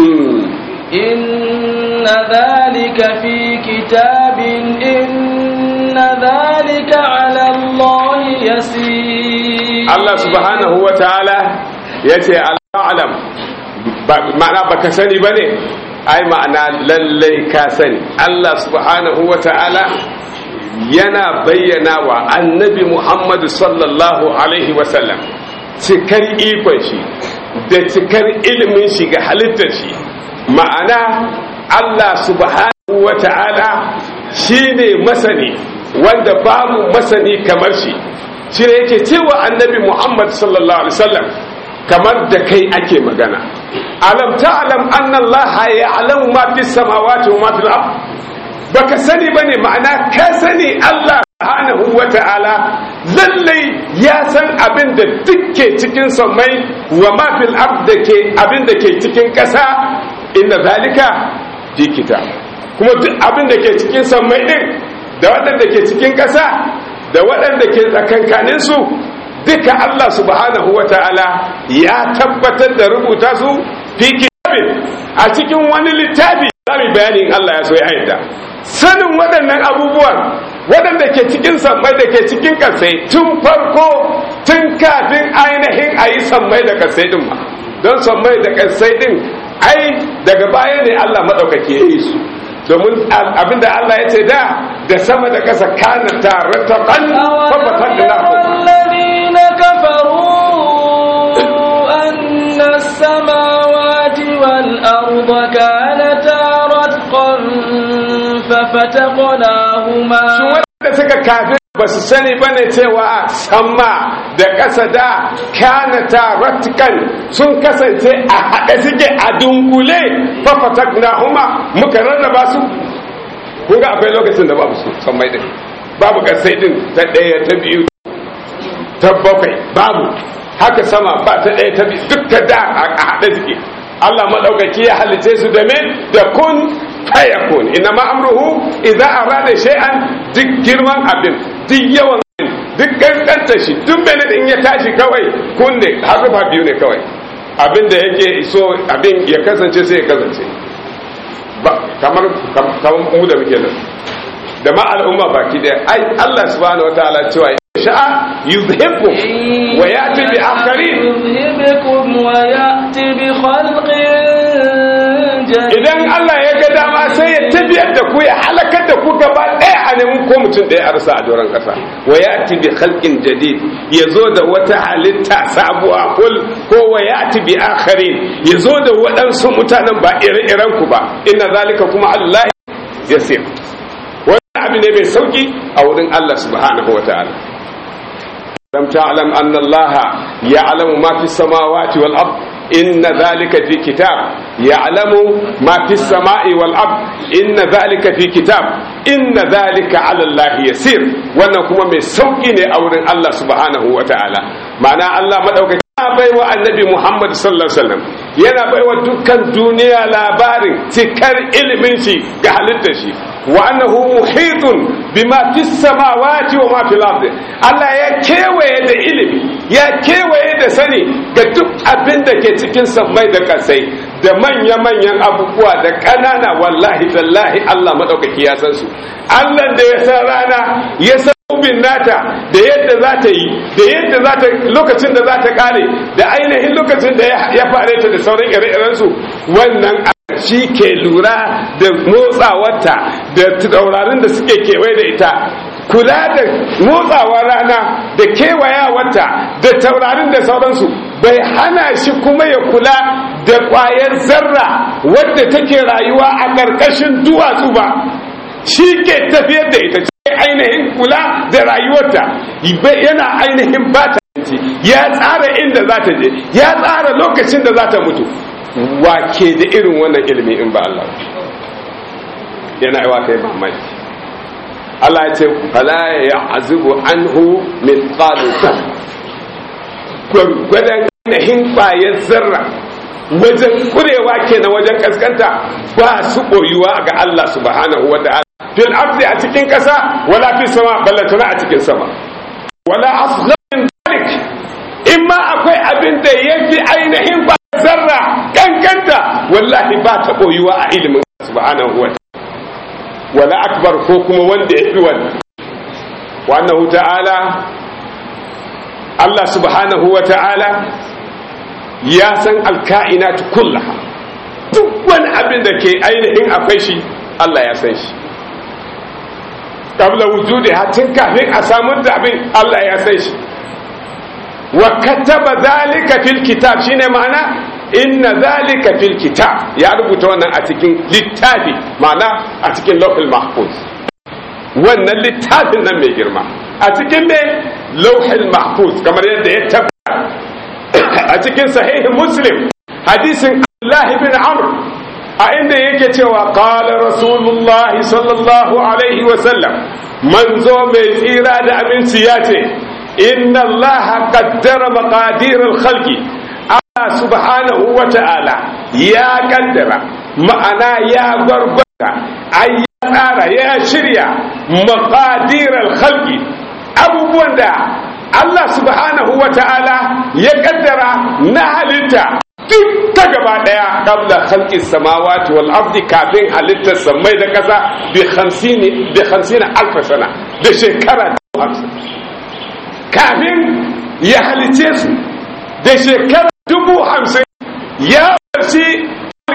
Speaker 2: إن ذلك في كتاب إن ذلك على الله يسير
Speaker 1: Allah subhanahu wa ta'ala ya ce al'alam ma'ana ba ka sani ba ne ai ma'ana lallai ka sani Allah subhanahu wa ta'ala yana bayyana wa annabi Muhammadu sallallahu alaihi wasallam cikar ikon shi da cikar ilimin shi ga halittar shi ma'ana Allah subhanahu wa ta'ala shi ne masani wanda babu masani kamar shi shi ne yake cewa annabi Muhammad sallallahu alaihi wasallam kamar da kai ake magana alam ta'lam anna Allah ya'lamu ma fis samawati wa ma fil ard baka sani bane ma'ana ka sani Allah subhanahu wa ta'ala lallai ya san abin da dukke cikin sammai wa ma fil ard da ke abin da ke cikin ƙasa inna zalika fi kitab kuma duk abin da ke cikin sammai din da waɗanda ke cikin ƙasa da waɗanda ke tsakankanin su duka Allah subhanahu wa ta'ala ya tabbatar da rubuta su fi kitabin a cikin wani littafi zamu bayanin Allah ya so ya yadda sanin waɗannan abubuwan waɗanda ke cikin sammai da ke cikin ƙasai tun farko tun kafin ainihin a yi sammai da ƙasai ɗin ma don sammai da ƙasai ɗin ai daga baya ne Allah maɗaukaki ya yi su domin abinda Allah ya ce da da sama da ƙasa kana tare ta ɓan fafatan da
Speaker 2: الذين كفروا أن السماوات والأرض كانتا رتقا ففتقناهما
Speaker 1: da suka kafin ba su sani ba ne cewa sama da ƙasa da kanata ratikan sun kasance a haɗe suke a dunkule fafatak na huma muka rarraba su kun ga akwai lokacin da babu su sammai din babu ƙasai din ta ɗaya ta biyu ta bakwai babu haka sama ba ta ɗaya ta biyu dukka da a haɗe suke Allah maɗaukaki ya halice su da me da kun fayakun ina ma amruhu idza arada shay'an duk girman abin duk yawan abin duk kankanta shi duk mene in ya tashi kawai kun ne harufa biyu ne kawai abin da yake so abin ya kasance sai ya kasance ba kamar kamar mu da muke nan da ma al'umma baki daya ai Allah subhanahu wataala cewa sha'a yuzhibkum wa ya'ti bi akharin
Speaker 2: يذهبكم ويأتي بخلق جديد
Speaker 1: idan Allah ya ga dama sai ya tafiyar da ku ya halakar da ku gaba ɗaya a neman ko mutum ɗaya a rasa a doron ƙasa wa ya bi khalqin jadid ya zo da wata halitta sabuwa kul ko wa ya bi akharin ya zo da waɗansu mutanen ba ire-iren ku ba inna zalika kuma Allah yasir wannan abu ne mai sauki a wurin Allah subhanahu wa ta'ala لم تعلم أن الله يعلم ما في السماوات والأرض إن ذلك في كتاب يعلم ما في السماء والأرض إن ذلك في كتاب إن ذلك على الله يسير وأنكم من سوقين أورن الله سبحانه وتعالى معنى الله مدعوك bai wa annabi Muhammad sallallahu alaihi wasallam yana bai wa dukkan duniya labarin cikar ilimin shi ga halittar shi wa annahu muhitun bima fis samawati wa ma fil ardi Allah ya kewaye da ilimi ya kewaye da sani ga duk abin da ke cikin sammai da kasai da manya-manyan abubuwa da ƙanana wallahi tallahi Allah madaukaki ya san su Allah da ya san rana ya san ubin nata da yadda za ta yi da yadda za ta lokacin da za ta kare da ainihin lokacin da ya fare ta da sauran ire-irensu wannan shi ke lura da motsawarta da taurarin da suke kewaye da ita kula da motsawar rana da kewayawarta da taurarin da sauransu bai hana shi kuma ya kula da ƙwayar zarra wadda take rayuwa a ƙarƙashin duwatsu ba shi ke tafiyar da ita ainihin kula da rayuwarta yana ainihin bata ya tsara inda za ta je ya tsara lokacin da za ta mutu wake da irin wannan ilimi in ba Allah yana yi waka yi mamaki Allah ya ce fala ya azubu anhu min tsaluta gwargwadon ainihin kwayar zarra wajen kurewa kenan wajen kaskanta ba su ɓoyuwa ga Allah subhanahu wa ta'ala fil ardi a cikin ƙasa wala fi sama ballatana a cikin sama wala aslamin dalik in ma akwai abin da ya fi ainihin ba zarra kankanta wallahi ba ta ɓoyuwa a ilimin subhanahu wa wala akbar ko kuma wanda ya fi wannan wannan ta'ala Allah subhanahu wa ta'ala ya san alka'inat kullaha duk wani abin da ke ainihin akwai shi Allah ya san shi qabla wujudi hatin kafin a samu da abin Allah ya san shi wa kataba zalika fil kitab shine ma'ana inna zalika fil kitab ya rubuta wannan a cikin littafi ma'ana a cikin lawhul mahfuz wannan littafin nan mai girma a cikin ne lawhul mahfuz kamar yadda ya tabbata a cikin sahihin muslim hadisin Allah bin Amr a inda yake cewa qala rasulullah sallallahu alaihi wa sallam manzo mai tsira da aminci ya ce inna Allah qaddara maqadir al-khalqi Allah subhanahu wa ta'ala ya kaddara ma'ana ya gwargwata ai ya tsara ya shirya maqadir al-khalqi abubuwan da Allah subhanahu wa ta'ala ya kaddara na halitta duk ta gaba daya qabla khalqis samawati wal ardi kafin halittar samai da kasa bi 50 bi 50 alf sana da shekara 50 kafin ya halice su da shekara dubu hamsin ya barci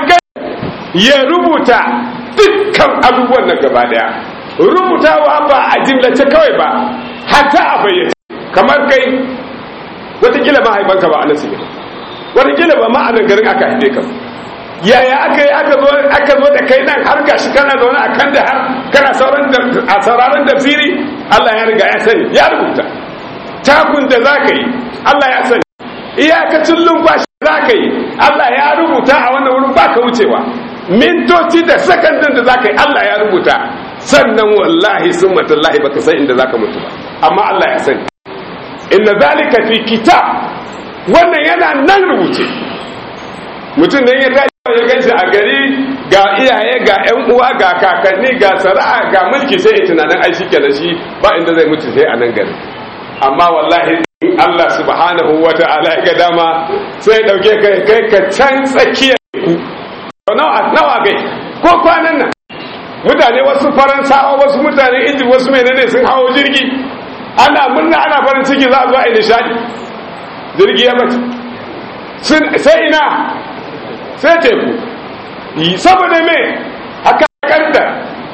Speaker 1: ya rubuta dukkan abubuwan na gaba daya rubutawa ba a jimlace kawai ba hatta a bayyana kamar kai watakila mahaifanka ba a nan suke watakila ba ma'anin garin aka haife ka yaya aka yi aka zo da kai nan har gashi kana zaune a kan da har kana a sauraron tafsiri Allah ya riga ya sani ya rubuta takun da za ka yi Allah ya sani iyakacin lumfashi za ka yi Allah ya rubuta a wannan wurin ba ka wucewa mintoci da sakandin da za ka yi Allah ya rubuta sannan wallahi sun matallahi baka san inda za ka mutu ba amma Allah ya sani inna zalika fi kitab wannan yana nan rubuce mutum da ya tashi ya ganshi a gari ga iyaye ga yan uwa ga kakanni ga sara'a ga mulki sai ya tunanin ai shi kenan shi ba inda zai mutu sai a nan gari amma wallahi in Allah subhanahu wa ta'ala ya ga dama sai ya dauke kai kai ka can tsakiyar ku nawa nawa gai ko kwanan nan mutane wasu faransawa wasu mutane inji wasu menene sun hawo jirgi ana murna ana farin ciki za a zo a yi nishadi jirgi ya bace sai ina sai teku saboda me haka kanta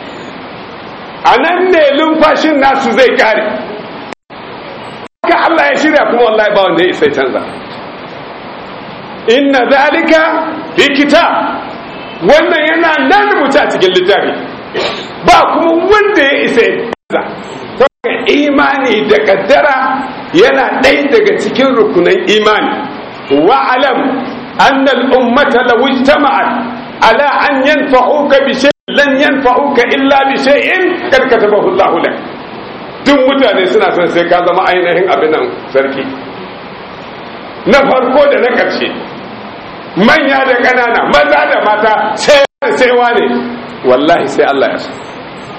Speaker 1: a nan ne lumfashin nasu zai kare haka Allah ya shirya kuma wallahi ba wanda ya isa canza inna zalika fi kitab wannan yana nan rubuta cikin littafi ba kuma wanda ya isa canza imani da kaddara yana ɗaya daga cikin rukunan imani wa'alam annal ummata law ijtama'at ala an yanfa'uka bi shay'in lan yanfa'uka illa bi shay'in kad katabahu Allah lak duk mutane suna son sai ka zama ainihin abin nan sarki na farko da na ƙarshe manya da ƙanana maza da mata sai sai wane wallahi sai Allah ya so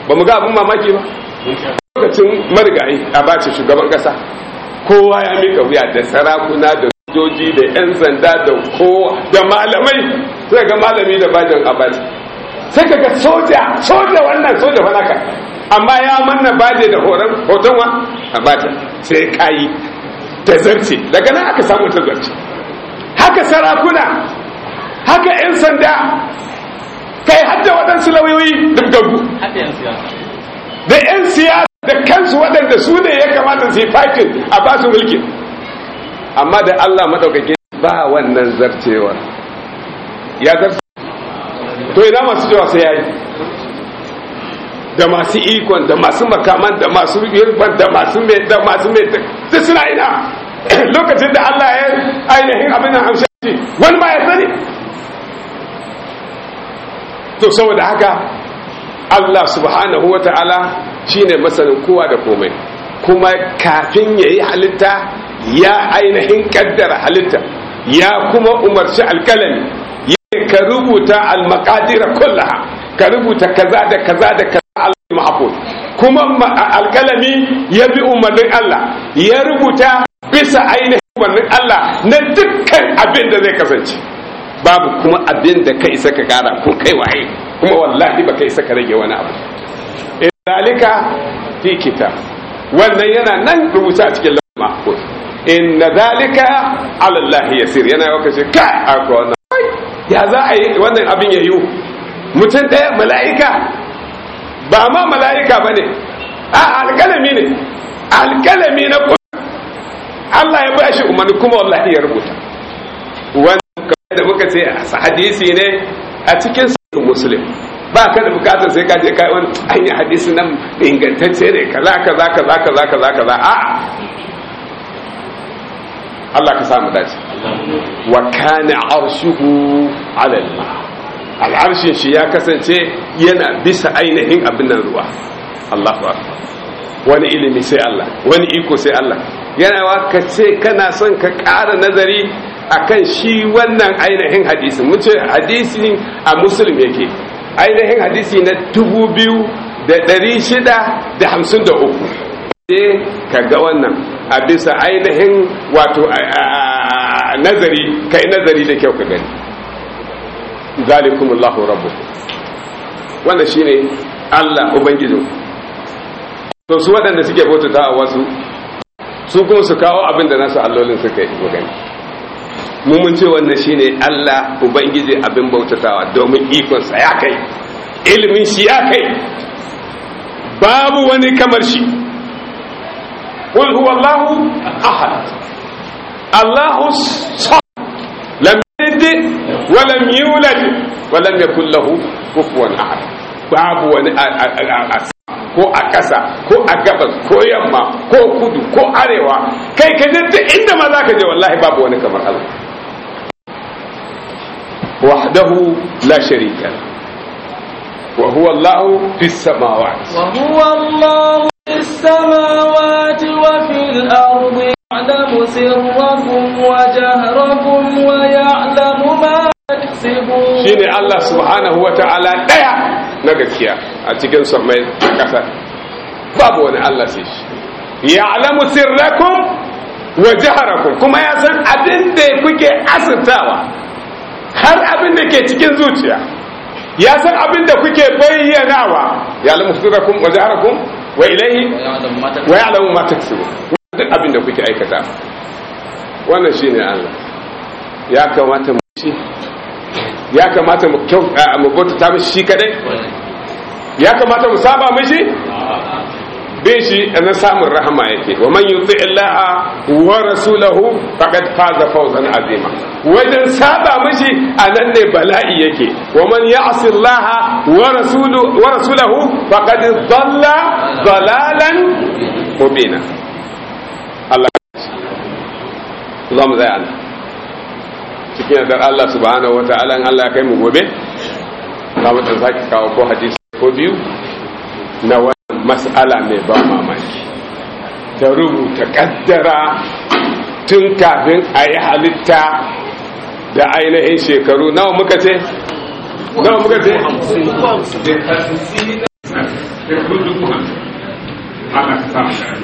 Speaker 1: ba mu ga abin mamaki ba lokacin marigayi a bace shugaban kasa kowa ya mika wuya da sarakuna da sojoji da 'yan sanda da kowa da malamai sai ga malami da bajin abaci sai ka ga soja soja wannan soja fanaka amma ya manna baje da horon hoton wa abaci sai kayi ta zarce daga nan aka samu ta zarce haka sarakuna haka 'yan sanda kai hadda waɗansu lauyoyi duk dagu da 'yan siyasa da kansu waɗanda su ne ya kamata su yi fakin a basu mulkin amma da Allah maɗaukake ba wannan zarcewa ya zarce to ina masu cewa sai yayi da masu ikon da masu makaman da masu yirban da masu mai da masu mai da suna ina lokacin da Allah ya ainihin abin nan amsha wani ba ya sani to saboda haka Allah subhanahu wa ta'ala shine masanin kowa da komai kuma kafin ya yi halitta ya ainihin kaddara halitta ya kuma umarci alkalami ya ka rubuta almakadira kullaha ka rubuta kaza da kaza da kaza al-mahfuz kuma alkalami ya bi umarnin Allah ya rubuta bisa ainihin umarnin Allah na dukkan abin da zai kasance babu kuma abin da ka isa ka kara ko kai waye kuma wallahi ba ka isa ka rage wani abu zalika fi kitab wannan yana nan rubuta a cikin lawal mahfuz inna zalika ala Allah yasir yana yau kace kai akwai wannan ya za a yi wannan abin ya yiwu mutum ɗaya mala'ika ba ma mala'ika ba ne a alƙalami ne alƙalami na kuma Allah ya ba shi umarni kuma wallahi ya rubuta wannan da muka ce hadisi ne a cikin sahih muslim ba ka da bukatar sai ka je kai wani an yi hadisi nan ingantacce ne kaza kaza kaza kaza kaza kaza a Allah ka samu dace wa kana arshuhu ala al-ma al'arshin shi ya kasance yana bisa ainihin abin nan ruwa Allahu akbar wani ilimi sai Allah wani iko sai Allah yana wa ka ce kana son ka ƙara nazari akan shi wannan ainihin hadisi mun ce hadisi a muslim yake ainihin hadisi na dubu biyu da ɗari shida da hamsin da uku sai ka ga wannan a bisa ainihin wato nazari ka yi nazari da kyau ka gani zalikumullahu rabbu wanda shine Allah ubangijin to su waɗanda suke bautata a wasu su kuma su kawo abin da nasu allolin suka yi gani mu mun ce wannan shine Allah ubangiji abin bautatawa domin ikonsa ya kai ilimin shi ya kai babu wani kamar shi qul huwallahu ahad Allahu samad lam yalid wa lam yulad wa lam yakul lahu kufuwan ahad babu wani ko a ƙasa ko a gabas ko yamma ko kudu ko arewa kai ka duk inda ma za ka je wallahi babu wani kamar Allah وحده لا شريك له وهو الله في السماوات
Speaker 2: وهو الله في السماوات وفي الأرض يعلم سركم وجهركم ويعلم ما تكسبون
Speaker 1: shine Allah subhanahu wa ta'ala daya na gaskiya a cikin samai kasa babu wani Allah sai shi ya'lamu sirrakum wa jaharakum kuma ya san abin da kuke asirtawa har abin da ke cikin zuciya ya san abin da kuke bayyanawa ya alamu sirrakum wa jaharakum wa ilaihi wa ya'lamu ma taksubu duk abin da kuke aikata wannan shine Allah ya kamata mu shi ya kamata mu kyau mu bauta mishi shi kadai ya kamata mu saba mishi bin shi na samun rahama yake wa man yuti illaha wa rasulahu faqad faza fawzan azima wajen saba mishi anan ne bala'i yake wa man ya'si illaha wa rasulu wa rasulahu faqad dhalla dhalalan mubina Allah za mu tsaya cikin yardar Allah subhanahu wata'ala in Allah ya kai mu gobe za mu dan sake kawo ko hadisi ko biyu na wannan mas'ala mai ba mamaki ta rubuta kaddara tun kafin a yi halitta da ainihin shekaru nawa muka ce? nawa muka ce?
Speaker 3: sai ka dubu hamsin Allah ka samu